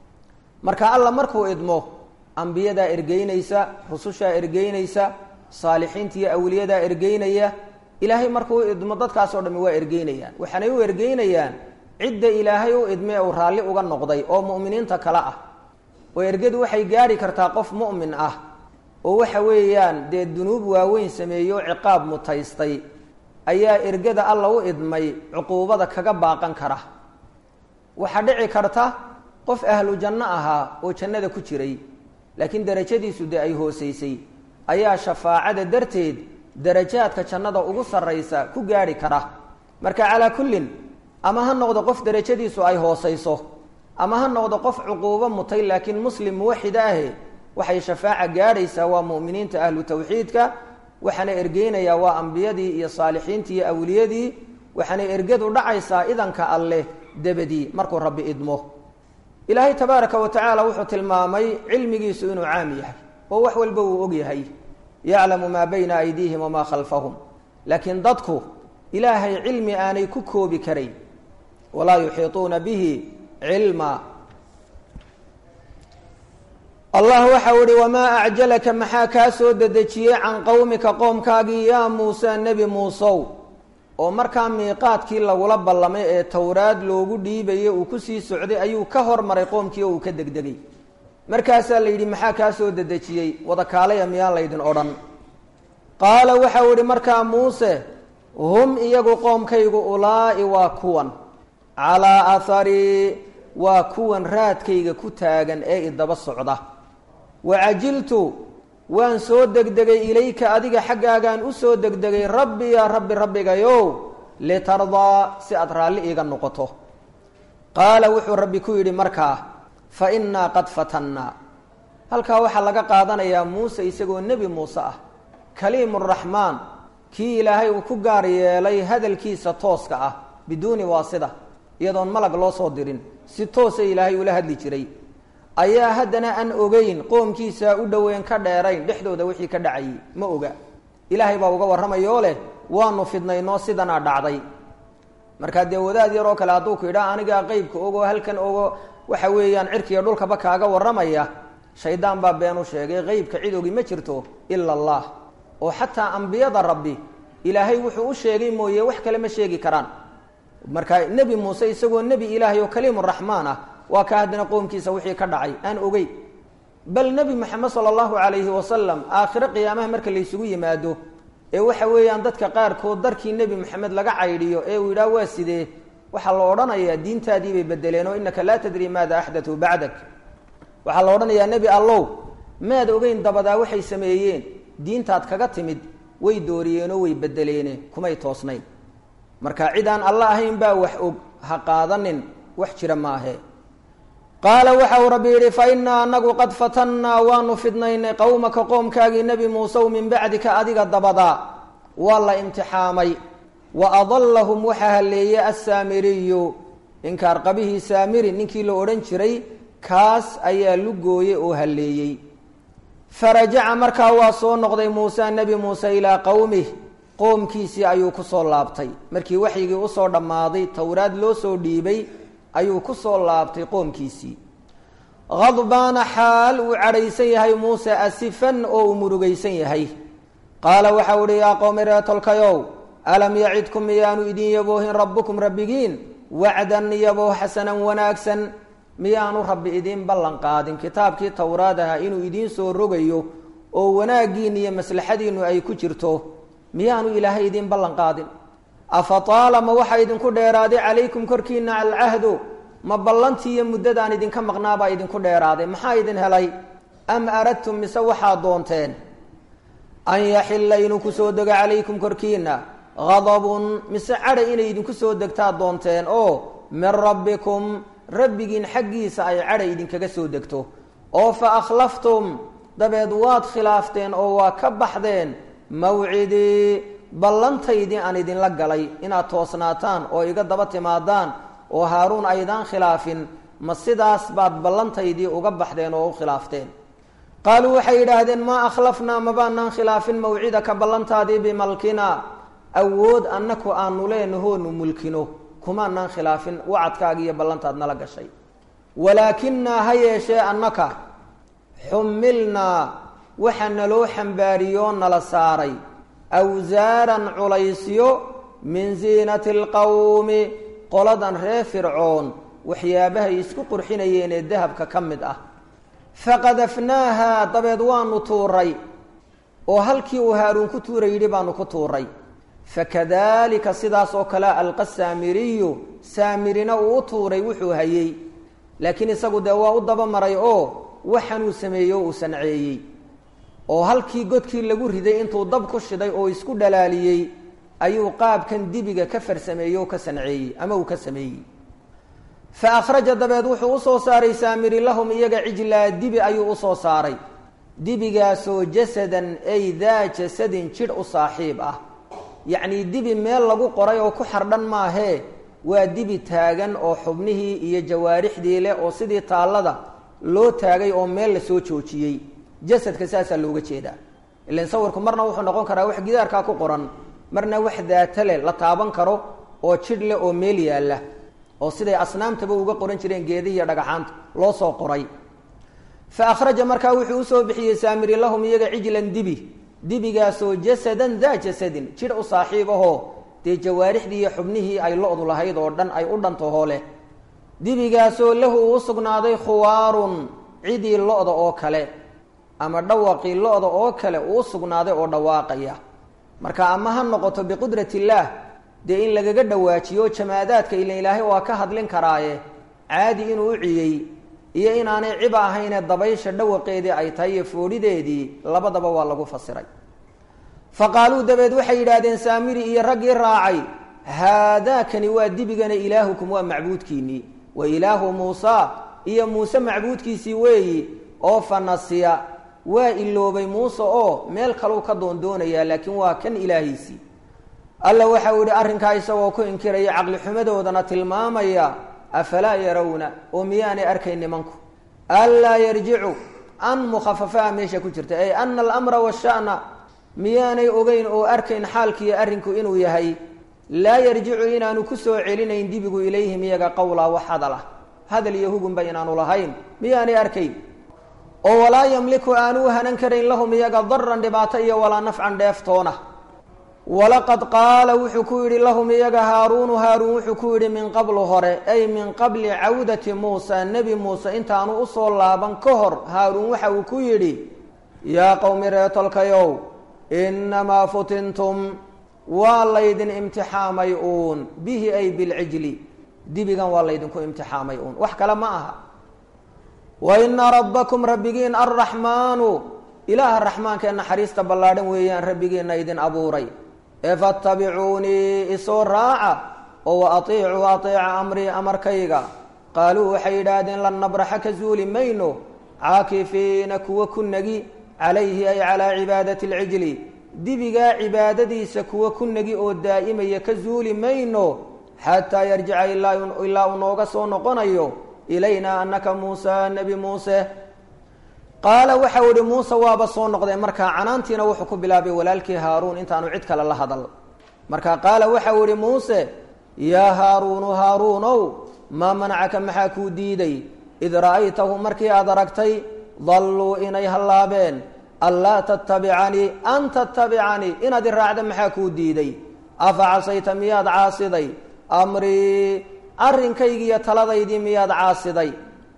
Speaker 1: marka alla markuu idmo ambiyadaa ergeynaysa rusushaa ergeynaysa saalixiinta iyo awliyadaa ergeynaya ilaahay markuu idmo dadkaasoo dhami waa ergeynayaan waxaanay u ergeynayaan cidda ilaahay u idme uu raalli uga noqday oo mu'miniinta kale ah oo ergadu waxay gaadhi kartaa qof mu'min ah oo waxa weeyaan dee dunuub waaweyn sameeyo ciqaab mutaystay ayaa ergada alla u idmay cuquubada kaga baaqan kara waxaa dhici karta qof ahlu janno ahaa oo jannada ku jiray laakiin darajadiisu dee ay hoosaysay ayaa shafaacada darteed darajaadka jannada ugu sarraysa ku gaadhi kara marka calaa kullin ama ha noqdo qof darajadiisu ay hoosayso ama ha noqdo qof cuquubo mutay laakiin muslim muwaxid ahe waxay shafaaca gaadhaysaa waa mu'miniinta ahlu tawxiidka waxaana ergeynayaa waa ambiyadii iyo saalixiintii iyo awliyadii waxaana ergadu dhacaysaa idanka alleh debadii markuu rabbi idmo ilaahay tabaaraka wa tacaala wuxuu tilmaamay cilmigiisu inuu caam yahay oo wax walba uu og yahay yaclamu maa bayna aydiihim wamaa khalfahum laakiin dadku ilaahay cilmi aanay ku koobi karayn walaa yuxiituuna bihi cilma allah waxau ihi wamaa acjalaka maxaa kaa soo dedejiyey can qowmika qoomkaagii yaa muuse nebi muusow oo markaa miiqaadkii lagula ballamay ee towraad loogu dhiibayay uu kusii socday ayuu ka hormaray qoomkii oo uu ka degdegay markaasaa la yidhi maxaa kaa soo dedejiyey wadakaalaya miyaan laydin odhan qaala waxau idhi markaa muuse hum iyagu qoomkaygu ulaa'i waa kuwan calaa aharii waa kuwan raadkayga ku taagan ee idaba socda wacajiltu waan soo degdegay ilayka adiga xaggaagaan u soo degdegay rabbi yaa rabbi rabbigayow litardaa si aad raalli iiga noqoto qaala wuxuu rabbi ku yidhi markaa fa innaa qad fatannaa halkaa waxaa laga qaadanayaa muuse isagoo nebi muuse ah kaliimuraxmaan kii ilaahay uu ku gaar yeelay hadalkiisa tooska ah biduuni waasida iyadoon malag loo soo dirin si toosa ilaahay ula hadli jiray ayaa haddana aan ogeyn qoomkiisa u dhoweyn ka dheerayn dhexdooda wixii ka dhacayay ma oga ilaahay baa uga warramayoo leh waanu fidnaynoo sidanaa dhacday markaa dee wadaad yar oo kale hadduu ku idhaa anigaa qeybka ogo halkan ogo waxa weeyaan cirkiiyo dhulkaba kaaga warramaya shaydaan baa been u sheegay qeybka cid ogi ma jirto ila allah oo xataa ambiyada rabbi ilaahay wuxuu u sheegay mooye wax kale ma sheegi karaan marka nebi muuse isagoo nebi ilaahay oo kaliimuraxmaan ah waa ka haddana qoomkiisa wixii ka dhacay aan ogey bal nebi moxamed sala allahu calayhi wasalam aakhiro qiyaamaha marka laysugu yimaado ee waxa weeyaan dadka qaarkood darkii nebi moxamed laga caydhiyo ee uu yidhaah waa sidee waxaa la odhanayaa diintaadii bay bedeleen oo innaka laa tadri maada axdatuu bacdak waxaa la odhanayaa nebi allow maad ogeyn dabadaa waxay sameeyeen diintaad kaga timid way dooriyeenoo way bedeleene kumay toosnayn marka cid aan alla ahayn baa wax og ha qaadanin wax jira maahe qaala waxa uu rabbi yidhi fa innaa anagu qad fatannaa waanu fidnaynay qowmaka qoomkaagii nebi muusew min bacdika adiga dabadaa waa la imtixaamay wa adallahum waxaa halleeyey assaamiriyu inkaarqabihii saamiri ninkii la odhan jiray kaas ayaa lugooye oo halleeyey farajaca markaa waa soo noqday muuse nebi muuse ilaa qowmih qoomkiisii ayuu kusoo laabtay markii waxyigii usoo dhammaaday towraad loo soo dhiibay ayuu kusoo laabtay qoomkiisii khadbaana xaal uu cadhaysan yahay muuse asifan oo uu murugaysan yahay qaala waxau uhi yaa qowmi reetolkayow alam yacidkum miyaanu idin yaboohin rabbukum rabbigiin wacdan yabooh xasanan wanaagsan miyaanu rabbi idiin ballan qaadin kitaabkii towraad aha inuu idiin soo rogayo oo wanaaggiinna iyo maslaxadiinnu ay ku jirto miyaanu ilaahay idiin ballan qaadin afa taala ma waxaa idinku dheeraaday calaykum korkiina alcahdu ma ballantii iyo muddadaan idinka maqnaabaa idinku dheeraaday maxaa idin helay am aradtum mise waxaad doonteen an yaxilla inuu kusoo dego calaykum korkiina hadabun mise cadhay inay idinku soo degtaad doonteen oo min rabbikum rabbigiin xaggiisa ay cadhay idinkaga soo degto oo fa akhlaftum dabeed waad khilaafteen oo waa ka baxdeen mawcidii ballantaydii aan idinla galay inaad toosnaataan oo iga daba timaadaan oo haaruun aydaan khilaafin ma sidaas baad ballantaydii uga baxdeen oo u khilaafteen qaaluu waxay yidhaahdeen maa akhlafnaa mabaanaan khilaafin mawcidaka ballantaadii bimalkina awood annaku aanu leenahoonu mulkino kumaanaan khilaafin wacadkaagi iyo ballantaad nala gashay walaakinaa ha yeeshee annaka xumilnaa waxa naloo xambaariyoo nala saaray awsaaran culaysyo min ziinati alqowmi qoladan reer fircoon waxyaabahay isku qurxinayeen ee dahabka ka mid ah faqadafnaaha dabeed waanu tuuray oo halkii uu haaruun ku tuuray yidhi baanu ku tuuray fakadalika sidaas oo kale alqa saamiriyu saamirina uu u tuuray wuxuu hayey laakiin isagu dee waa u dabamaray oo waxanuu sameeyey oo uu sanceeyey oo halkii godkii lagu riday intuu dab ku shiday oo isku dhalaaliyey ayuu qaabkan dibiga ka farsameeyey oo ka sanceeyey ama uu ka sameeyey fa akhraja dabeed wuxuu usoo saaray saamiri lahum iyaga cijlaa dibi ayuu usoo saaray dibigaasoo jasadan ay daa jasadin jidh u saaxiib ah yacnii dibi meel lagu qoray oo ku xardhan maahee waa dibi taagan oo xubnihii iyo jawaarixdii leh oo sidii taallada loo taagay oo meel lasoo joojiyey jasadka saasaa looga jeedaa ilan sawirku marna wuxuu noqon karaa wax gidaarkaa ku qoran marna wax daata leh la taaban karo oo jidh leh oo meel yaalla oo siday asnaamtaba uga qoran jireen geedihi iyo dhagaxaanta loo soo qoray fa akhraja markaa wuxuu usoo bixiyey saamiri lahum iyaga cijlan dibi dibigaasoo jasadan daa jasadin jidh u saaxiib ahoo dee jawaarixdii iyo xubnihii ay lo-du lahayd oo dhan ay u dhantahoo leh dibigaasoo lahu uu usugnaaday khuwaarun cidii lo-da oo kale ama dhawaqii lo-da oo kale uu usugnaaday oo dhawaaqaya marka ama ha noqoto biqudrat illaah dee in lagaga dhawaajiyo jamaadaadka ila ilaahay waa ka hadlin karaaye caadi inuu u ciyey iyo inaanay ciba ahaynee dabaysha dhawaqeedii ay tahay iyo foodhideedii labadaba waa lagu fasiray fa qaaluu dabeed waxay yidhaahdeen saamiri iyo raggii raacay haadaakani waa dibigana ilaahukum waa macbuudkiinnii wa ilaahu muusa iyo muuse macbuudkiisii weeyi oo fa nasiya waa iloobay muuse oo meel kaleu ka doondoonayaa laakiin waa kan ilaahiisii alla waxau yihi arrinkaa isagoo ku inkiraya caqli xumadoodana tilmaamaya afalaa yarawna oo miyaanay arkayn nimanku anlaa yarjicu an mukhafafaa meesha ku jirta ay ana alamra washa'na miyaanay ogeyn oo arkayn xaalkiiyo arrinku inuu yahay laa yarjicu inaanu ku soo celinayn dibigu ilayhim iyaga qowlaa wax hadal ah hadal iyo hugunba inaanu lahayn miyaanay arkayn oo walaa yamliku aanu hanan karayn lahum iyaga daran dhibaato iyo walaa nafcan dheeftoona walaqad qaala wuxuu ku yidhi lahum iyaga haaruunu haaruun wuxuu ku yidhi min qablu hore ay min qabli cawdati muusa nebi muuse intaanu usoo laaban ka hor haaruun waxa uu ku yidhi yaa qowmi reetolkayow innamaa futintum waa laydin imtixaamay uun bihi ay bilcijli dibigan waa laydinku imtixaamay uun wax kale ma aha wa ina rabbakum rabbigiin arraxmaanu ilaaha raxmaanka ee naxariista ballaadhan weeyaan rabbigiina idin abuuray ee fattabicuunii isoo raaca oo wa atiicuu ateeca amrii amarkayga qaaluu waxay yidhaahdeen lan nabraxa ka zuuli mayno caakifiina kuwa ku nagi calayhi ay calaa cibaadati alcijli dibigaa cibaadadiisa kuwa ku nagi oo daa'imaya ka zuuli mayno xataa yarjica ilaa uu nooga soo noqonayo ilaynaa anaka muusa nebi muuse qaala waxau ihi muuse waaba soo noqdee markaa canaantiina wuxuu ku bilaabay walaalkii haaruun intaanu cid kale la hadal marka qaala waxau ihi muuse yaa haaruunu haaruunow maa manacaka maxaa kuu diiday id ra'aytahu markii aad aragtay dalluu inay hallaabeen anlaa tattabicanii an tattabicanii inaad i raacda maxaa kuu diiday afa casayta miyaad caasiday amrii arrinkaygiiyo taladaydii miyaad caasiday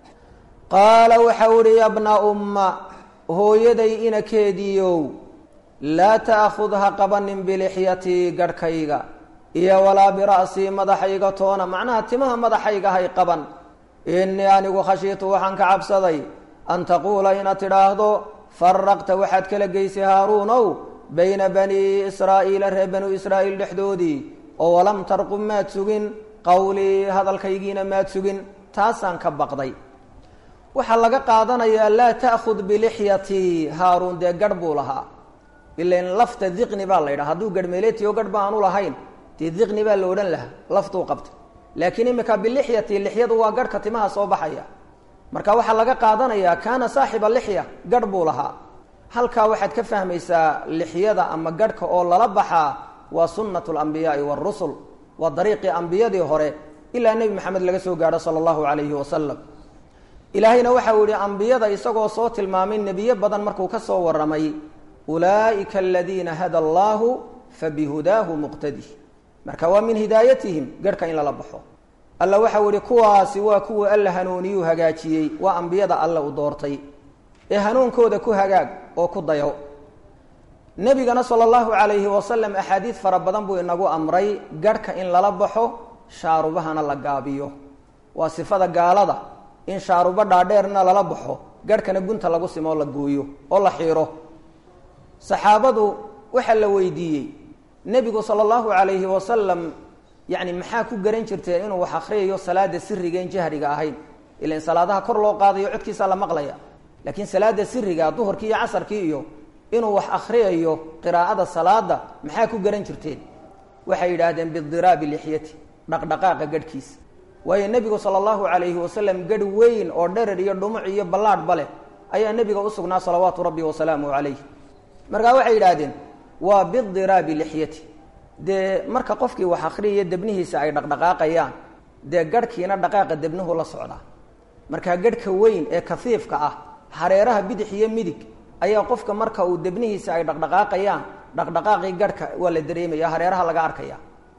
Speaker 1: qaala waxau ihi yabna umma hooyaday inakeediiow laa ta'khud ha qabanin bilixyatii garhkayga iyo walaa bira'sii madaxayga toona macnaha timaha madaxayga hay qaban innii anigu khashiitu waxaan ka cabsaday an taquula inaad tidhaahdo faraqta waxaad kala geysay haaruunow bayna banii israa'iila reer banuu israa'iil dhexdoodii oo walam tarqub maad sugin qowlii hadalkaygiina maad sugin taasaan ka baqday waxaa laga qaadanayaa laa ta'khud bilixyatii haaruun dee garh buu lahaa ilan lafta diqni baa la yidhaha hadduu garhmeeletiyo garh ba aanu lahayn dee diqni baa la odhan lahaa laftuu qabtay laakiin imika bilixyati lixyadu waa garhka timaha soo baxaya marka waxaa laga qaadanayaa kaana saaxiba lixya garh buu lahaa halkaa waxaad ka fahmaysaa lixyada ama garhka oo lala baxaa waa sunnatu alambiyaai waarusul waa dariiqii ambiyadii hore ilaa nebi maxamed laga soo gaadho sala allahu calayhi wasalam ilaahayna waxa uu yihi ambiyada isagoo soo tilmaamay nebiyo badan markuu ka soo warramay ulaa'ika aladiina hada allahu fabihudaahu muqtadi marka waa min hidaayatihim garhka in lala baxo alla waxau yihi kuwaasi waa kuwa alla hanuuniyuu hagaajiyey waa ambiyada alle u doortay ee hanuunkooda ku hagaag oo ku dayo nebigana sala allahu calayhi wasalam axaadiid fara badan buu inagu amray garhka in lala baxo shaarubahana la gaabiyo waa sifada gaalada in shaarubo dhaadheerna lala baxo garhkana gunta lagu simo oo la gooyo oo la xiiro saxaabadu waxaa la weydiiyey nebigu sala allahu calayhi wasalam yacni maxaa ku garan jirteen inuu wax akhriyayo salaada siriga in jahriga ahayn ilan salaadaha kor loo qaadayo codkiisaa la maqlaya laakiin salaada siriga duhurkii iyo casarkii iyo inuu wax akhriyayo qiraa'ada salaada maxaa ku garan jirteen waxay yidhaahdeen bidiraabi lixyati dhaqdhaqaaqa gadhkiisa waayo nebigu sala allahu calayhi wasalam gadh weyn oo dherer iyo dhumuc iyo ballaadhba leh ayaa nebiga u sugnaa salawaatu rabbi wasalaamuhu calayh markaa waxay yidhaahdeen waa bidiraabi lixyati dee marka qofkii wax akriyaya debnihiisa ay dhaqdhaqaaqayaan dee garhkiina dhaqaaqa debnuhu la socdaa markaa garhka weyn ee kafiifka ah hareeraha bidix iyo midig ayaa qofka marka uu debnihiisa ay dhaqdhaqaaqayaan dhaqdhaqaaqii garhka waa la dareemaya hareeraha laga arkaya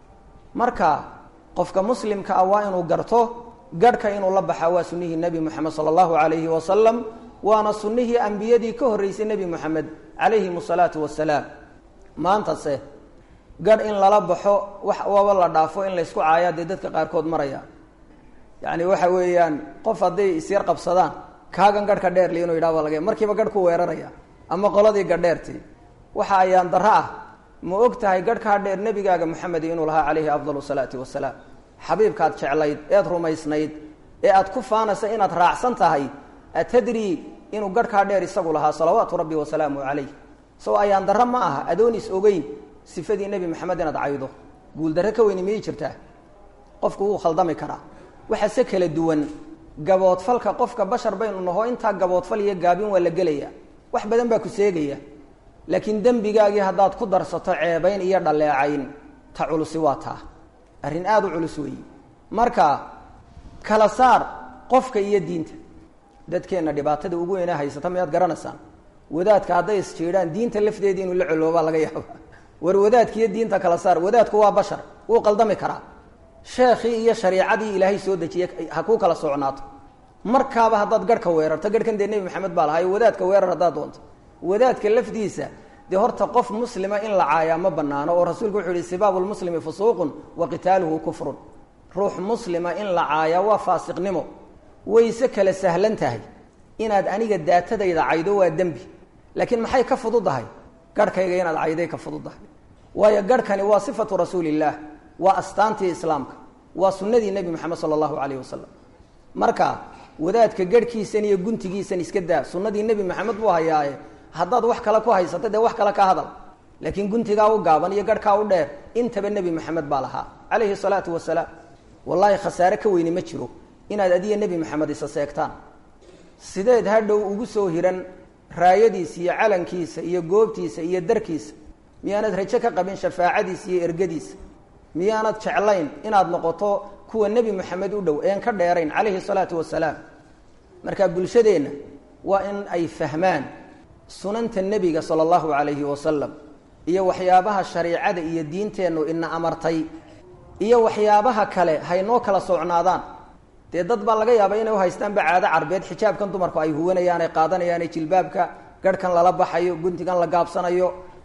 Speaker 1: marka qofka muslimka ah waa inuu garto garhka inuu la baxaa waa sunnihii nebi moxamed sala allahu calayhi wasalam waana sunnihii ambiyadii ka horreysay nebi moxamed calayhim asalaatu wasalaam maantase garh in lala baxo wax waba la dhaafo in laysku caayaa dee dadka qaarkood maraya yacni waxa weeyaan qof hadday isyar qabsadaan kaagan garhka dheer li inuu yidhah baa laga markiiba garh ku weeraraya ama qoladii gadheertii waxa ayaan darro ah ma og tahay garhkaa dheer nebigaaga moxamed inuu lahaa calayhi afdalu salaati wasalaam xabiibkaad jeclayd eed rumaysnayd ee aad ku faanaysa inaad raacsan tahay atadri inuu garhkaa dheer isagu lahaa salawaatu rabbi wasalaamu calayh sow ayaan darro ma aha adoonis ogeyn sifadii nebi maxamed inaad caydo guuldarre ka weyni miyay jirtaa qofku wuu khaldami karaa waxa se kala duwan gaboodfalka qofka bashar baynu naho intaa gaboodfal iyo gaabin waa la gelaya wax badan baa ku seegaya laakiin dembigaagii haddaad ku darsato ceebayn iyo dhaleecayn ta culusi waa taa arrin aada u culus weeyi marka kala saar qofka iyo diinta dadkeenna dhibaatada ugu weynaa haysata miyaad garanaysaan wadaadka hadday isjiidhaan diinta lafteedii inuu la coloobaa laga yaaba war wadaadkiiyo diinta kala saar wadaadku waa bashar wuu qaldami karaa sheekhii iyo shariicadii ilaahay soo dejiyey ha kuu kala socnaato markaaba haddaad garhka weerarto garhkan dee nebi maxamed baa lahaa wadaadka weerar haddaad doonto wadaadka lafdiisa dee horta qof muslima in la caayaa ma banaano oo rasuulku wuxuu yihi sibaabu lmuslimi fusuuqun wa qitaaluhu kufrun ruux muslima in la caayaa waa faasiqnimo wayse kala sahlan tahay inaad aniga daatadayda caydo waa dembi laakiin maxay ka fududahay garhkayga inaad cayday ka fududahay waayo garhkani waa sifatu rasuulillaah waa astaantii islaamka waa sunnadii nebi moxamed sala allahu calayh wasalam marka wadaadka garhkiisan iyo guntigiisan iska daa sunnadii nebi maxamed buu hayaaye haddaad wax kale ku haysato dee wax kale ka hadal laakiin guntigaa u gaaban iyo garhkaa u dheer intaba nebi maxamed baa lahaa calayhi salaatu wasalaam wallaahi khasaare ka weyni ma jiro inaad adiya nebi maxamed isa seegtaan sideed hadhow ugu soo hiran raayadiisa iyo calankiisa iyo goobtiisa iyo darkiisa miyaanad rajo ka qabin shafaacadiisa iyo ergadiisa miyaanad jeclayn inaad noqoto kuwa nebi moxamed u dhow een ka dheerayn calayhi salaatu wasalaam marka bulshadeenna waa in ay fahmaan sunanta nebiga sala allahu calayhi wasalam iyo waxyaabaha shariicada iyo diinteennu ina amartay iyo waxyaabaha kale haynoo kala socnaadaan dee dad baa laga yaaba inay uhaystaanba caado carbeed xijaabkan dumarku ay huwanayaan ay qaadanayaan jilbaabka garhkan lala baxayo guntigan la gaabsanayo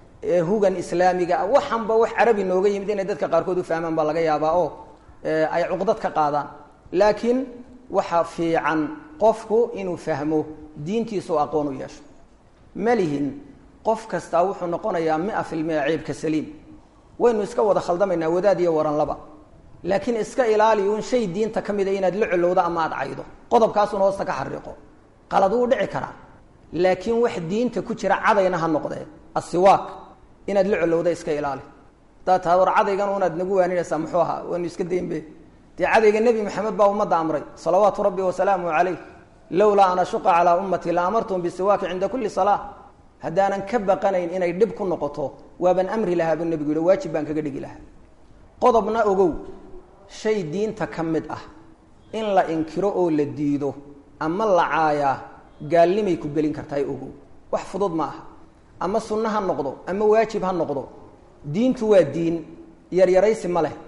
Speaker 1: hugan islaamiga waxanba wax carabi nooga yimid inay dadka qaarkood u fahmaan baa laga yaabaa oo ay cuqdad ka qaadaan laakiin waxa fiican qofku inuu fahmo diintiisu aqoon u yeesho malihin qof kastaa wuxuu noqonayaa mia filmia ceebka saliim waynu iska wada khaldamaynaa wadaad iyo waranlaba laakiin iska ilaali un shay diinta ka mida inaad la colowdo ama aad caydo qodobkaasuna hoosta ka xariiqo qalad wuu dhici karaa laakiin wax diinta ku jira cadayna ha noqdee asiwaak inaad la colowda iska ilaali hadaad tahay war cadaygan unaad nagu waaninaysaa muxuu ahaa waynu iska daynbe dee cadayga nebi maxamed baa ummadda amray salawaatu rabbi wasalaamu calayh lowlaa an ashuqa calaa ummatii la amartum bisiwaaki cinda kulli salaa haddaanan ka baqanayn inay dhib ku noqoto waaban amri lahaa buu nebigu yihi waajib baan kaga dhigi lahaa qodobna ogow shay diinta ka mid ah in la inkiro oo la diido ama la caayaa gaalnimay ku gelin kartaa ogow wax fudud ma aha ama sunno ha noqdo ama waajib ha noqdo diintu waa diin yaryaraysi ma leh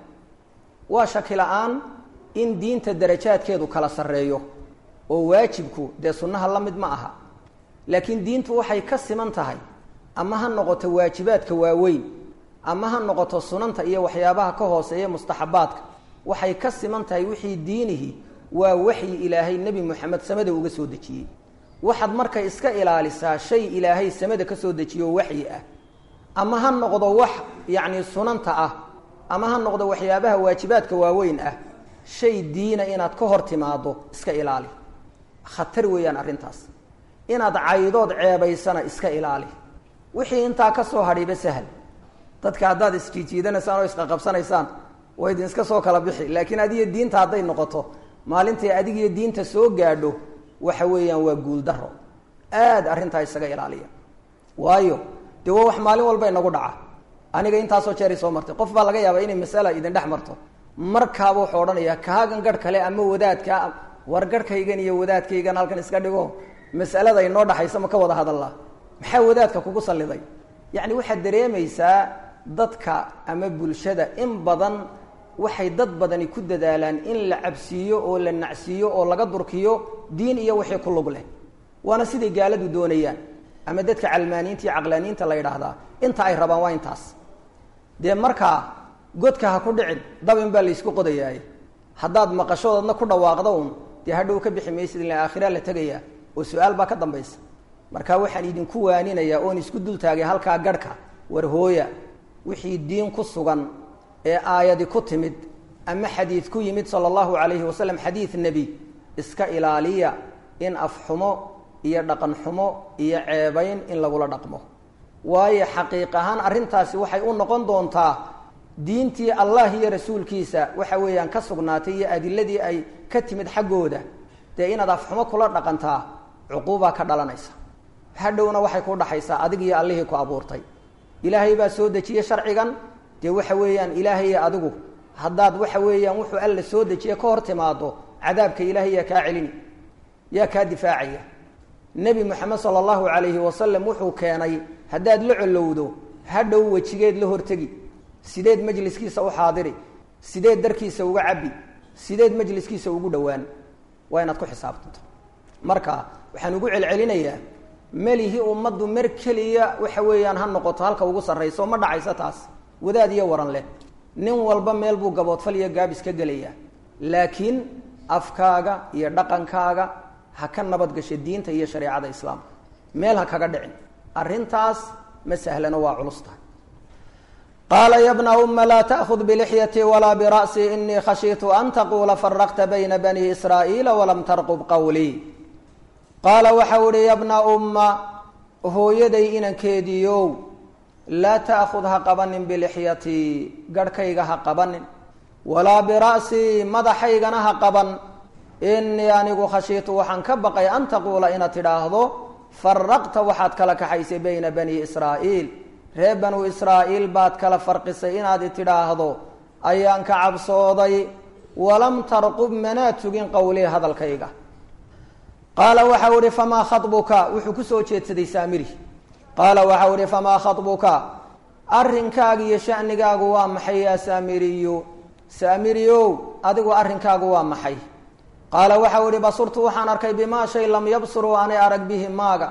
Speaker 1: waa shaki la-aan in diinta darajaadkeedu kala sarreeyo oo waajibku dee sunnaha la mid ma aha laakiin diintu waxay ka siman tahay ama ha noqoto waajibaadka waaweyn ama ha noqoto sunanta iyo waxyaabaha ka hooseeya mustaxabaadka waxay ka siman tahay wixii diinihi waa waxyi ilaahay nebi moxamed samada uga soo dejiyey waxaad marka iska ilaalisaa shay ilaahay samada ka soo dejiyo waxyi ah ama ha noqdo wax yacni sunanta ah ama ha noqdo waxyaabaha waajibaadka waaweyn ah shay diina inaad ka hor timaado iska ilaali khatar weeyaan arrintaas inaad caydood ceebaysana iska ilaali wixii intaa ka soo hadhiiba sahal dadka haddaad isjiijiidanaysaan oo isqaqabsanaysaan waa idin iska soo kala bixi laakiin adiyo diinta hadday noqoto maalintay adigiyo diinta soo gaadho waxa weeyaan waa guuldaro aada arrintaa isaga ilaaliya waayo dee waa wax maalin walba inagu dhaca aniga intaasoo jeeray soo martay qof baa laga yaabaa inay masala idin dhex marto markaaba wuxuu odhanayaa kaagan garh kale ama wadaadka war garhkaygan iyo wadaadkaygan halkan iska dhigo mas'alada inoo dhaxaysa ma ka wada hadallaa maxaa wadaadka kugu salliday yacni waxaad dareemaysaa dadka ama bulshada in badan waxay dad badani ku dadaalaan in la cabsiiyo oo la nacsiiyo oo laga durkiyo diin iyo wixii ku lug leh waana siday gaaladu doonayaan ama dadka calmaaniinta iyo caqlaaniinta la yidhaahdaa inta ay rabaan waa intaas dee markaa godka ha ku dhicin dabin baa laysku qodayaay haddaad maqashoodadna ku dhawaaqda un dee hadhow ka bixi maysid ila aakhiraa la tegayaa oo su-aal baa ka dambaysa marka waxaan idinku waaninayaa oon isku dul taagay halkaa garhka war hooya wixii diin ku sugan ee aayadi ku timid ama xadiid ku yimid sala allahu calayhi wasalam xadiid nebi iska ilaaliya in afxumo iyo dhaqan xumo iyo ceebayn in lagula dhaqmo waayo xaqiiq ahaan arrintaasi waxay u noqon doontaa diintii allah iyo rasuulkiisa waxa weeyaan ka sugnaatay iyo adiladii ay ka timid xaggooda dee inaad afxumo kula dhaqantaa cuquubaa ka dhalanaysa hadhowna waxay ku dhaxaysaa adig iyo allihii ku abuurtay ilaahay baa soo dejiyey sharcigan dee waxa weeyaan ilaahay iyo adigu haddaad waxa weeyaan wuxuu alla soo dejiye ka hor timaado cadaabka ilaahay yaa kaa celini yaa kaa difaacaya nebi moxamed sala allahu calayhi wasalam wuxuu keenay haddaad la colowdo hadhow wejigeed la hortegi sideed majliskiisa u xaadiri sideed darkiisa uga cabbi sideed majliskiisa ugu dhowaan waa inaad ku xisaabtanto marka waxaan ugu celcelinayaa melihi ummaddu mar keliya waxa weeyaan ha noqoto halka ugu sarrayso ma dhacaysa taas wadaad iyo waran leh nin walba meel buu gaboodfal iyo gaabis ka gelayaa laakiin afkaaga iyo dhaqankaaga ha ka nabadgasho diinta iyo shareecada islaamka meel ha kaga dhicin arrintaas ma sahlano waa culus tahay qaala ya bna uma laa taأhud bilixyati walaa bira'si inii khashiitu an taquula faraqta bayna bani israa'iila walam tarqub qawlii qaala waxau ihi ya bna umma hooyaday inankeediiow laa ta'khud ha qabanin bilixyatii garhkayga ha qabanin walaa bira'sii madaxaygana ha qaban innii anigu khashiitu waxaan ka baqay an taquula inaad tidhaahdo faraqta waxaad kala kaxaysay bayna bani israa'iil ree banu israa'iil baad kala farqisay inaad tidhaahdo ayaan ka cabsooday walam tarqub manaa tugin qowlii hadalkayga qaala waxau ihi famaa khabuka wuxuu kusoo jeedsaday saamiri qaala waxau ihi famaa khabuka arrinkaaga iyo shanigaagu waa maxay yaa saamiriyu saamiriyow adigu arrinkaagu waa maxay qaala waxau ihi basurtu waxaan arkay bimaa shay lam yabsuruu aanay arag bihi maaga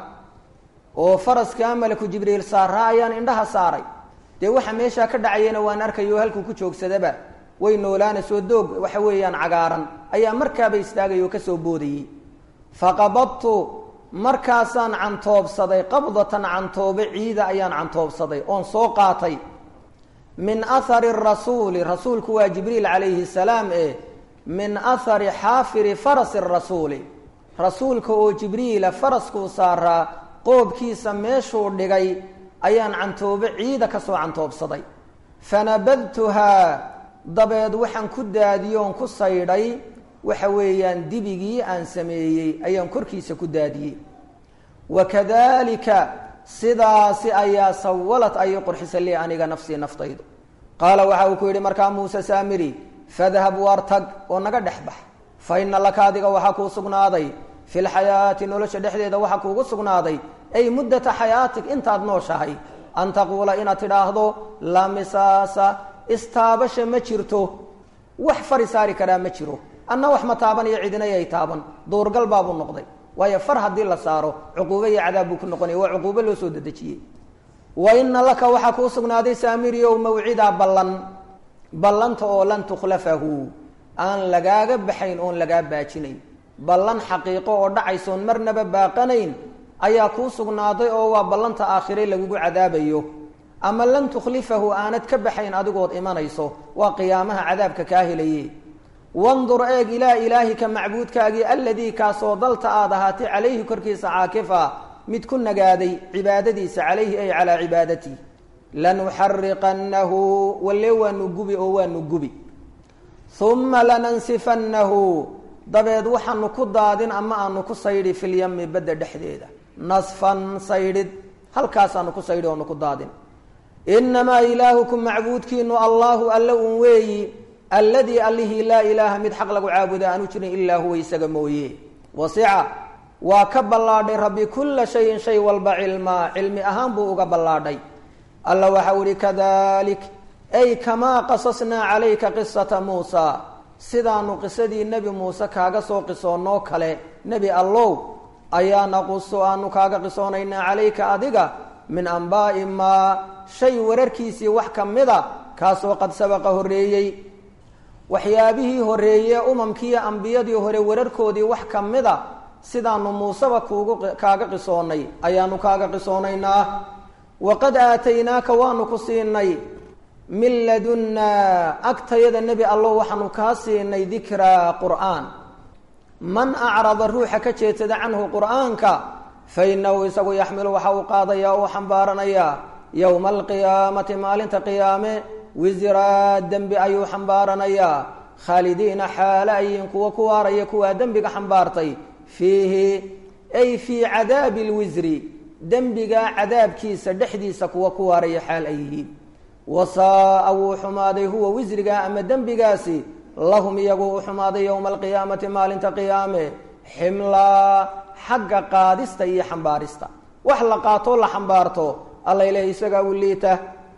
Speaker 1: oo faraskaa malaku jibriil saaraa ayaan indhaha saaray dee waxa meeshaa ka dhacayana waan arkayo halkuu ku joogsadaba way noolaanaysoo doog waxa weeyaan cagaaran ayaa markaaba istaagay oo kasoo boodayey faqabadtu markaasaan cantoobsaday qabdatan cantoobe ciida ayaan cantoobsaday oon soo qaatay min ahari rasuuli rasuulku waa jibriil calayhi salaam e min ahari xaafiri farasi rasuuli rasuulka oo jibriila faraskuu saaraa qoobkiisa meeshuu dhigay ayaan cantoobe ciida kasoo cantoobsaday fanabadtuhaa dabeed waxaan ku daadiyoon ku saydhay waxa weeyaan dibigii aan sameeyey ayaan korkiisa ku daadiyey wakadalika sidaasi ayaa sawalad ayay qurxisa lii aniga nafsii naftaydu qaala waxa uu ku yidhi markaa muuse saamiri fadhab waar tag oo naga dhex bax fa ina laka adiga waxaa kuu sugnaaday fi lxayaati nolosha dhexdeeda waxaa kuugu sugnaaday ay muddata xayaatig intaad nooshahay an taquula inaad tidhaahdo laa misaasa istaabasha ma jirto wax fari saari karaa ma jiro anna wax ma taaban iyo cidinayay taaban duurgal baabuu noqday waayo far haddii la saaro cuquubo iyo cadaab buu ku noqonaya waa cuquubo loo soo dedejiyey wa ina laka waxaa kuu sugnaaday saamiriyow mawcidaa ballan ballanta oo lan tukhlafahu aan lagaaga baxayn oon lagaa baajinayn ballan xaqiiqo oo dhacaysoon marnaba baaqanayn ayaa kuu sugnaaday oo waa ballanta aakhire lagugu cadaabayo ama lan tukhlifahu aanad ka baxayn adigood imanayso waa qiyaamaha cadaabka kaa helaye wandur eeg ilaa ilaahika macbuudkaagii alladii kaasoo dalta aad ahaatay calayhi korkiisa caakifa mid ku nagaaday cibaadadiisa calayhi ay calaa cibaadatii lanuxariqannahu walle waanu gubi oo waanu gubi uma lanansifannahu dabeed waxaanu ku daadin ama aanu ku saydhi filyami badda dhexdeeda nasfan saydhid halkaasaanu ku saydhi oonu ku daadin inamaa ilaahukum macbuudkiinu allahu alle un weeyi alladii allihii laa ilaaha mid xaq lagu caabuda aanu jirin ilaa huwa isaga mooye wasica waa ka ballaadhay rabbi kulla shayin shay walba cilmaa cilmi ahaan buu uga ballaadhay alla waxau ihi kadalik ay kamaa qasasnaa calayka qisata muusa sidaanu qisadii nebi muuse kaaga soo qisoonnoo kale nebi allow ayaa naqusu aanu kaaga qisoonaynaa calayka adiga min ambaa'i maa shay wararkiisii wax ka mida kaasoo qad sabaqa horreeyey waxyaabihii horreeye umamkiiyo ambiyadii hore wararkoodii wax ka mida sidaanu muuseba kuugu kaaga qisoonnay ayaanu kaaga qisoonaynaa waqad aataynaaka waanu ku siinay min ladunnaa agtayada nebi allow waxaanu kaa siinay dikraa qur'aan man acrada ruuxa ka jeedsada canhu qur'aanka fa inahu isagu yaxmilu waxa uu qaadaya oo xambaaranayaa yowma alqiyaamati maalinta qiyaame wisraa dembi ayuu xambaaranayaa khaalidiina xaale ayiin kuwa ku waaraya kuwaa dembiga xambaartay fiihi ay fii cadaabi lwisri dembigaa cadaabkiisa dhexdiisa kuwa ku waaraya xaal ay yihiin wasaaa wuu xumaaday huwa wisrigaa ama dembigaasi lahum iyagu u xumaaday yowma alqiyaamati maalinta qiyaame ximlaa xagga qaadista iyo xambaarista wax la qaatoo la xambaarto alla ileh isagaa u liita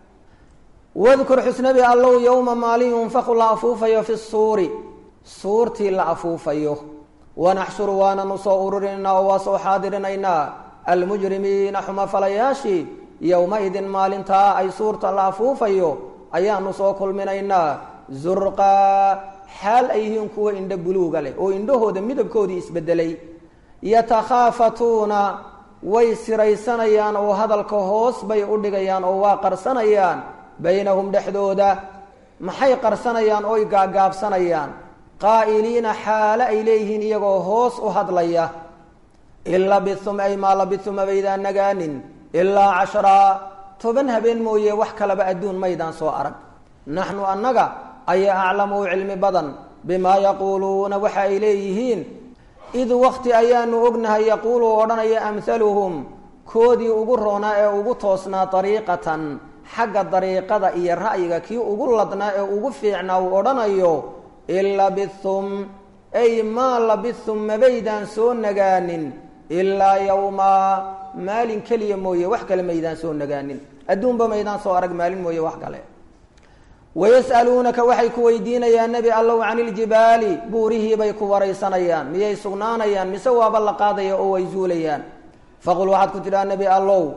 Speaker 1: wadkur xusnabi allow yowma maalin yunfaku la afuufayo fi suuri suurtii la afuufayo wanaxshuru waananu soo ururinaynaa oo waa soo xaadirinaynaa almujrimiina xumafalayaashii yowma-idin maalintaa ay suurta la afuufayo ayaanu soo kulminaynaa zurqaa xaal ay yihiin kuwa indho buluuga leh oo indhahooda midabkoodii isbedelay yatakhaafatuuna way siraysanayaan oo hadalka hoos bay u dhigayaan oo waa qarsanayaan baynahum dhexdooda maxay qarsanayaan oy gaagaabsanayaan qaa'iliina xaale ay leeyihiin iyagoo hoos u hadlaya in labithum ay maa labithum abaydaan nagaanin ilaa cashraa toban habeen mooye wax kalaba adduun maydaan soo arag naxnu annaga ayaa aclamu u cilmi badan bimaa yaquuluuna waxa ay leeyihiin id wakti ayaanu ognahay yaquulu odhanaya amhaluhum koodii ugu roonaa ee ugu toosnaa dariiqatan xagga dariiqada iyo ra'yiga kii ugu ladnaa ee ugu fiicnaa uu odhanayo in labithum ay maa labithum mabaydaan soo nagaanin ilaa yowmaa maalin keliya mooye wax kale maydaan soo nagaanin adduunba maydaan soo arag maalin mooye wax kale wayas'aluunaka waxay ku weydiinayaan nebi allow can iljibaali buurihiibay ku waraysanayaan miyay sugnaanayaan mise waaba la qaadaya oo way zuulayaan faqul waxaad ku tidhaha nebi allow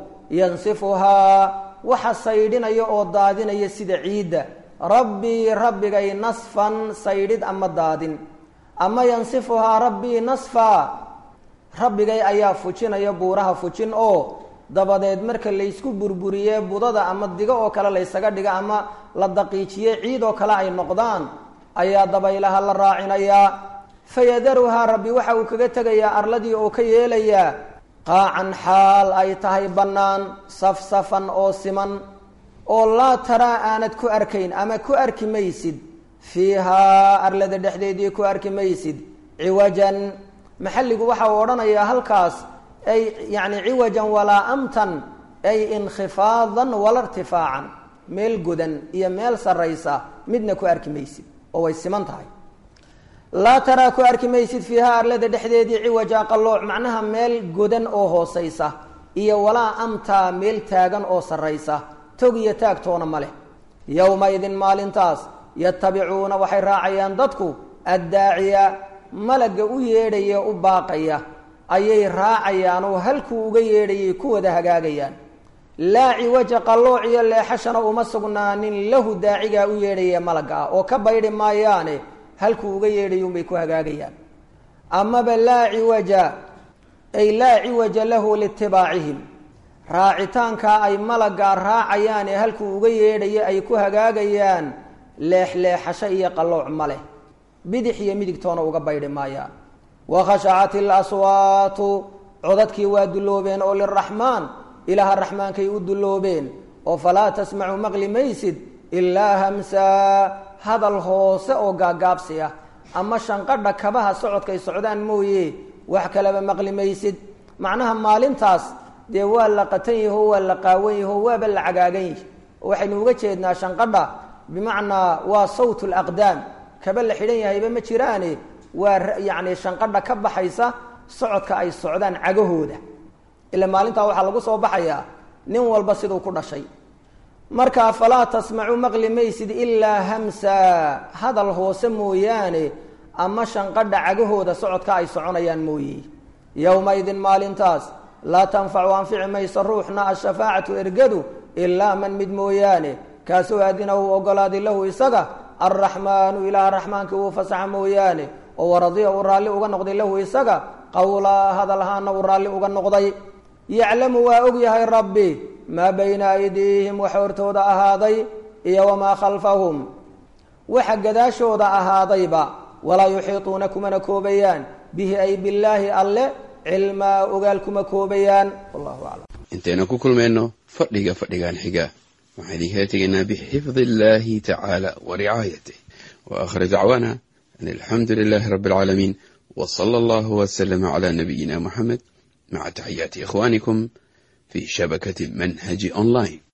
Speaker 1: yansifuhaa waxa saydhinaya oo daadinaya sida ciidda rabbii rabbigay nasfan saydhid ama daadin ama yansifuhaa rabbii nasfa rabbigay ayaa fujinaya buuraha fujin oo dabadeed marka laysku burburiyee budada ama digo oo kale laysaga dhiga ama la daqiijiye ciid oo kale ay noqdaan ayaa dabaylaha la raacinayaa fayadaruhaa rabbi waxa uu kaga tegayaa arladii oo ka yeelayaa qaacan xaal ay tahay bannaan safsafan oo siman oo laa taraa aanad ku arkayn ama ku arki maysid fiihaa arlada dhexdeedii ku arki maysid ciwajan maxalligu waxa uu odhanayaa halkaas ay yacni ciwajan walaa amtan ay inkhifaadan wala irtifaacan meel godan iyo meel sarraysa midna ku arki maysid oo way siman tahay laa taraa ku arki maysid fiihaa arlada dhexdeedii ciwaja qallooc macnaha meel godan oo hoosaysa iyo walaa amtaa meel taagan oo sarraysa tog iyo taagtoona ma leh yowmaidin maalintaas yatabicuuna waxay raacayaan dadku addaaciya malagga u yeedhaya u baaqaya ayay raacayaan oo halkuu uga yeedhayay ku wada hagaagayaan laa ciwaja qallooc iyo leexashana uma sugnaanin lahu daacigaa u yeedhaya malagga ah oo ka baydhi maayaane halkuu uga yeedhayo unbay ku hagaagayaan amaba laa ciwaja ay laa ciwaja lahu liitibaacihim raacitaankaa ay malaggaa raacayaan ee halkuu uga yeedhayo ay ku hagaagayaan leexleexasho iyo qallooc ma leh bidix iyo midigtoona uga baydhi maayaan wakhashacat ilaswaatu codadkii waa dulloobeen oo liraxmaan ilaaha raxmaankay u dulloobeen oo falaa tasmacu maqli maysid ilaa hamsaa hadal hoose oo gaagaabsi ah ama shanqadha kabaha socodkay socdaan mooye wax kaleba maqli maysid macnaha maalintaas dee waa la qatan yaho waa la qaawan yaho waaba la cagaagan yahi oo waxaynu uga jeednaa shanqadha bimacnaa waa sawt laqdaam kaba la xidhan yahayba ma jiraane waa yacni shanqadha ka baxaysa socodka ay socdaan cagahooda ila maalintaa waxaa lagu soo baxayaa nin walba siduu ku dhashay markaa falaa tasmacu maqli maysid ilaa hamsa hadal hoose mooyaane ama shanqadha cagahooda socodka ay soconayaan mooye yowmaidin maalintaas laa tanfacu anfici mayso ruuxna ashafaacatu ergadu ilaa man mid mooyaane kaasoo aadina uu ogolaaday lahu isaga alraxmaanu ilaaha raxmaanka uu fasaxa mooyaane oo waradiya uu raalli uga noqday lahu isaga qowlaa hadalhaana uu raalli uga noqday yaclamu waa og yahay rabbi maa bayna aydiihim waxa hortooda ahaaday iyo wamaa khalfahum waxa gadaashooda ahaadayba walaa yuxiituuna kumana koobayaan bihi ay billaahi alle cilmaa ogaal kuma koobayaan wallahu aclam
Speaker 2: intaynu ku kulmayno fadhiga fadhigan xiga waxaan idinkala tegaynaa bixifdi illahi tacaala wa ricaayatih wa aakhir dacwaana an alxamdu lilahi rabbi alcaalamiin w sala allahu wslama cala nabiyina muxamed maca taxiyaati ikhwanikum fi shabakati manhaji online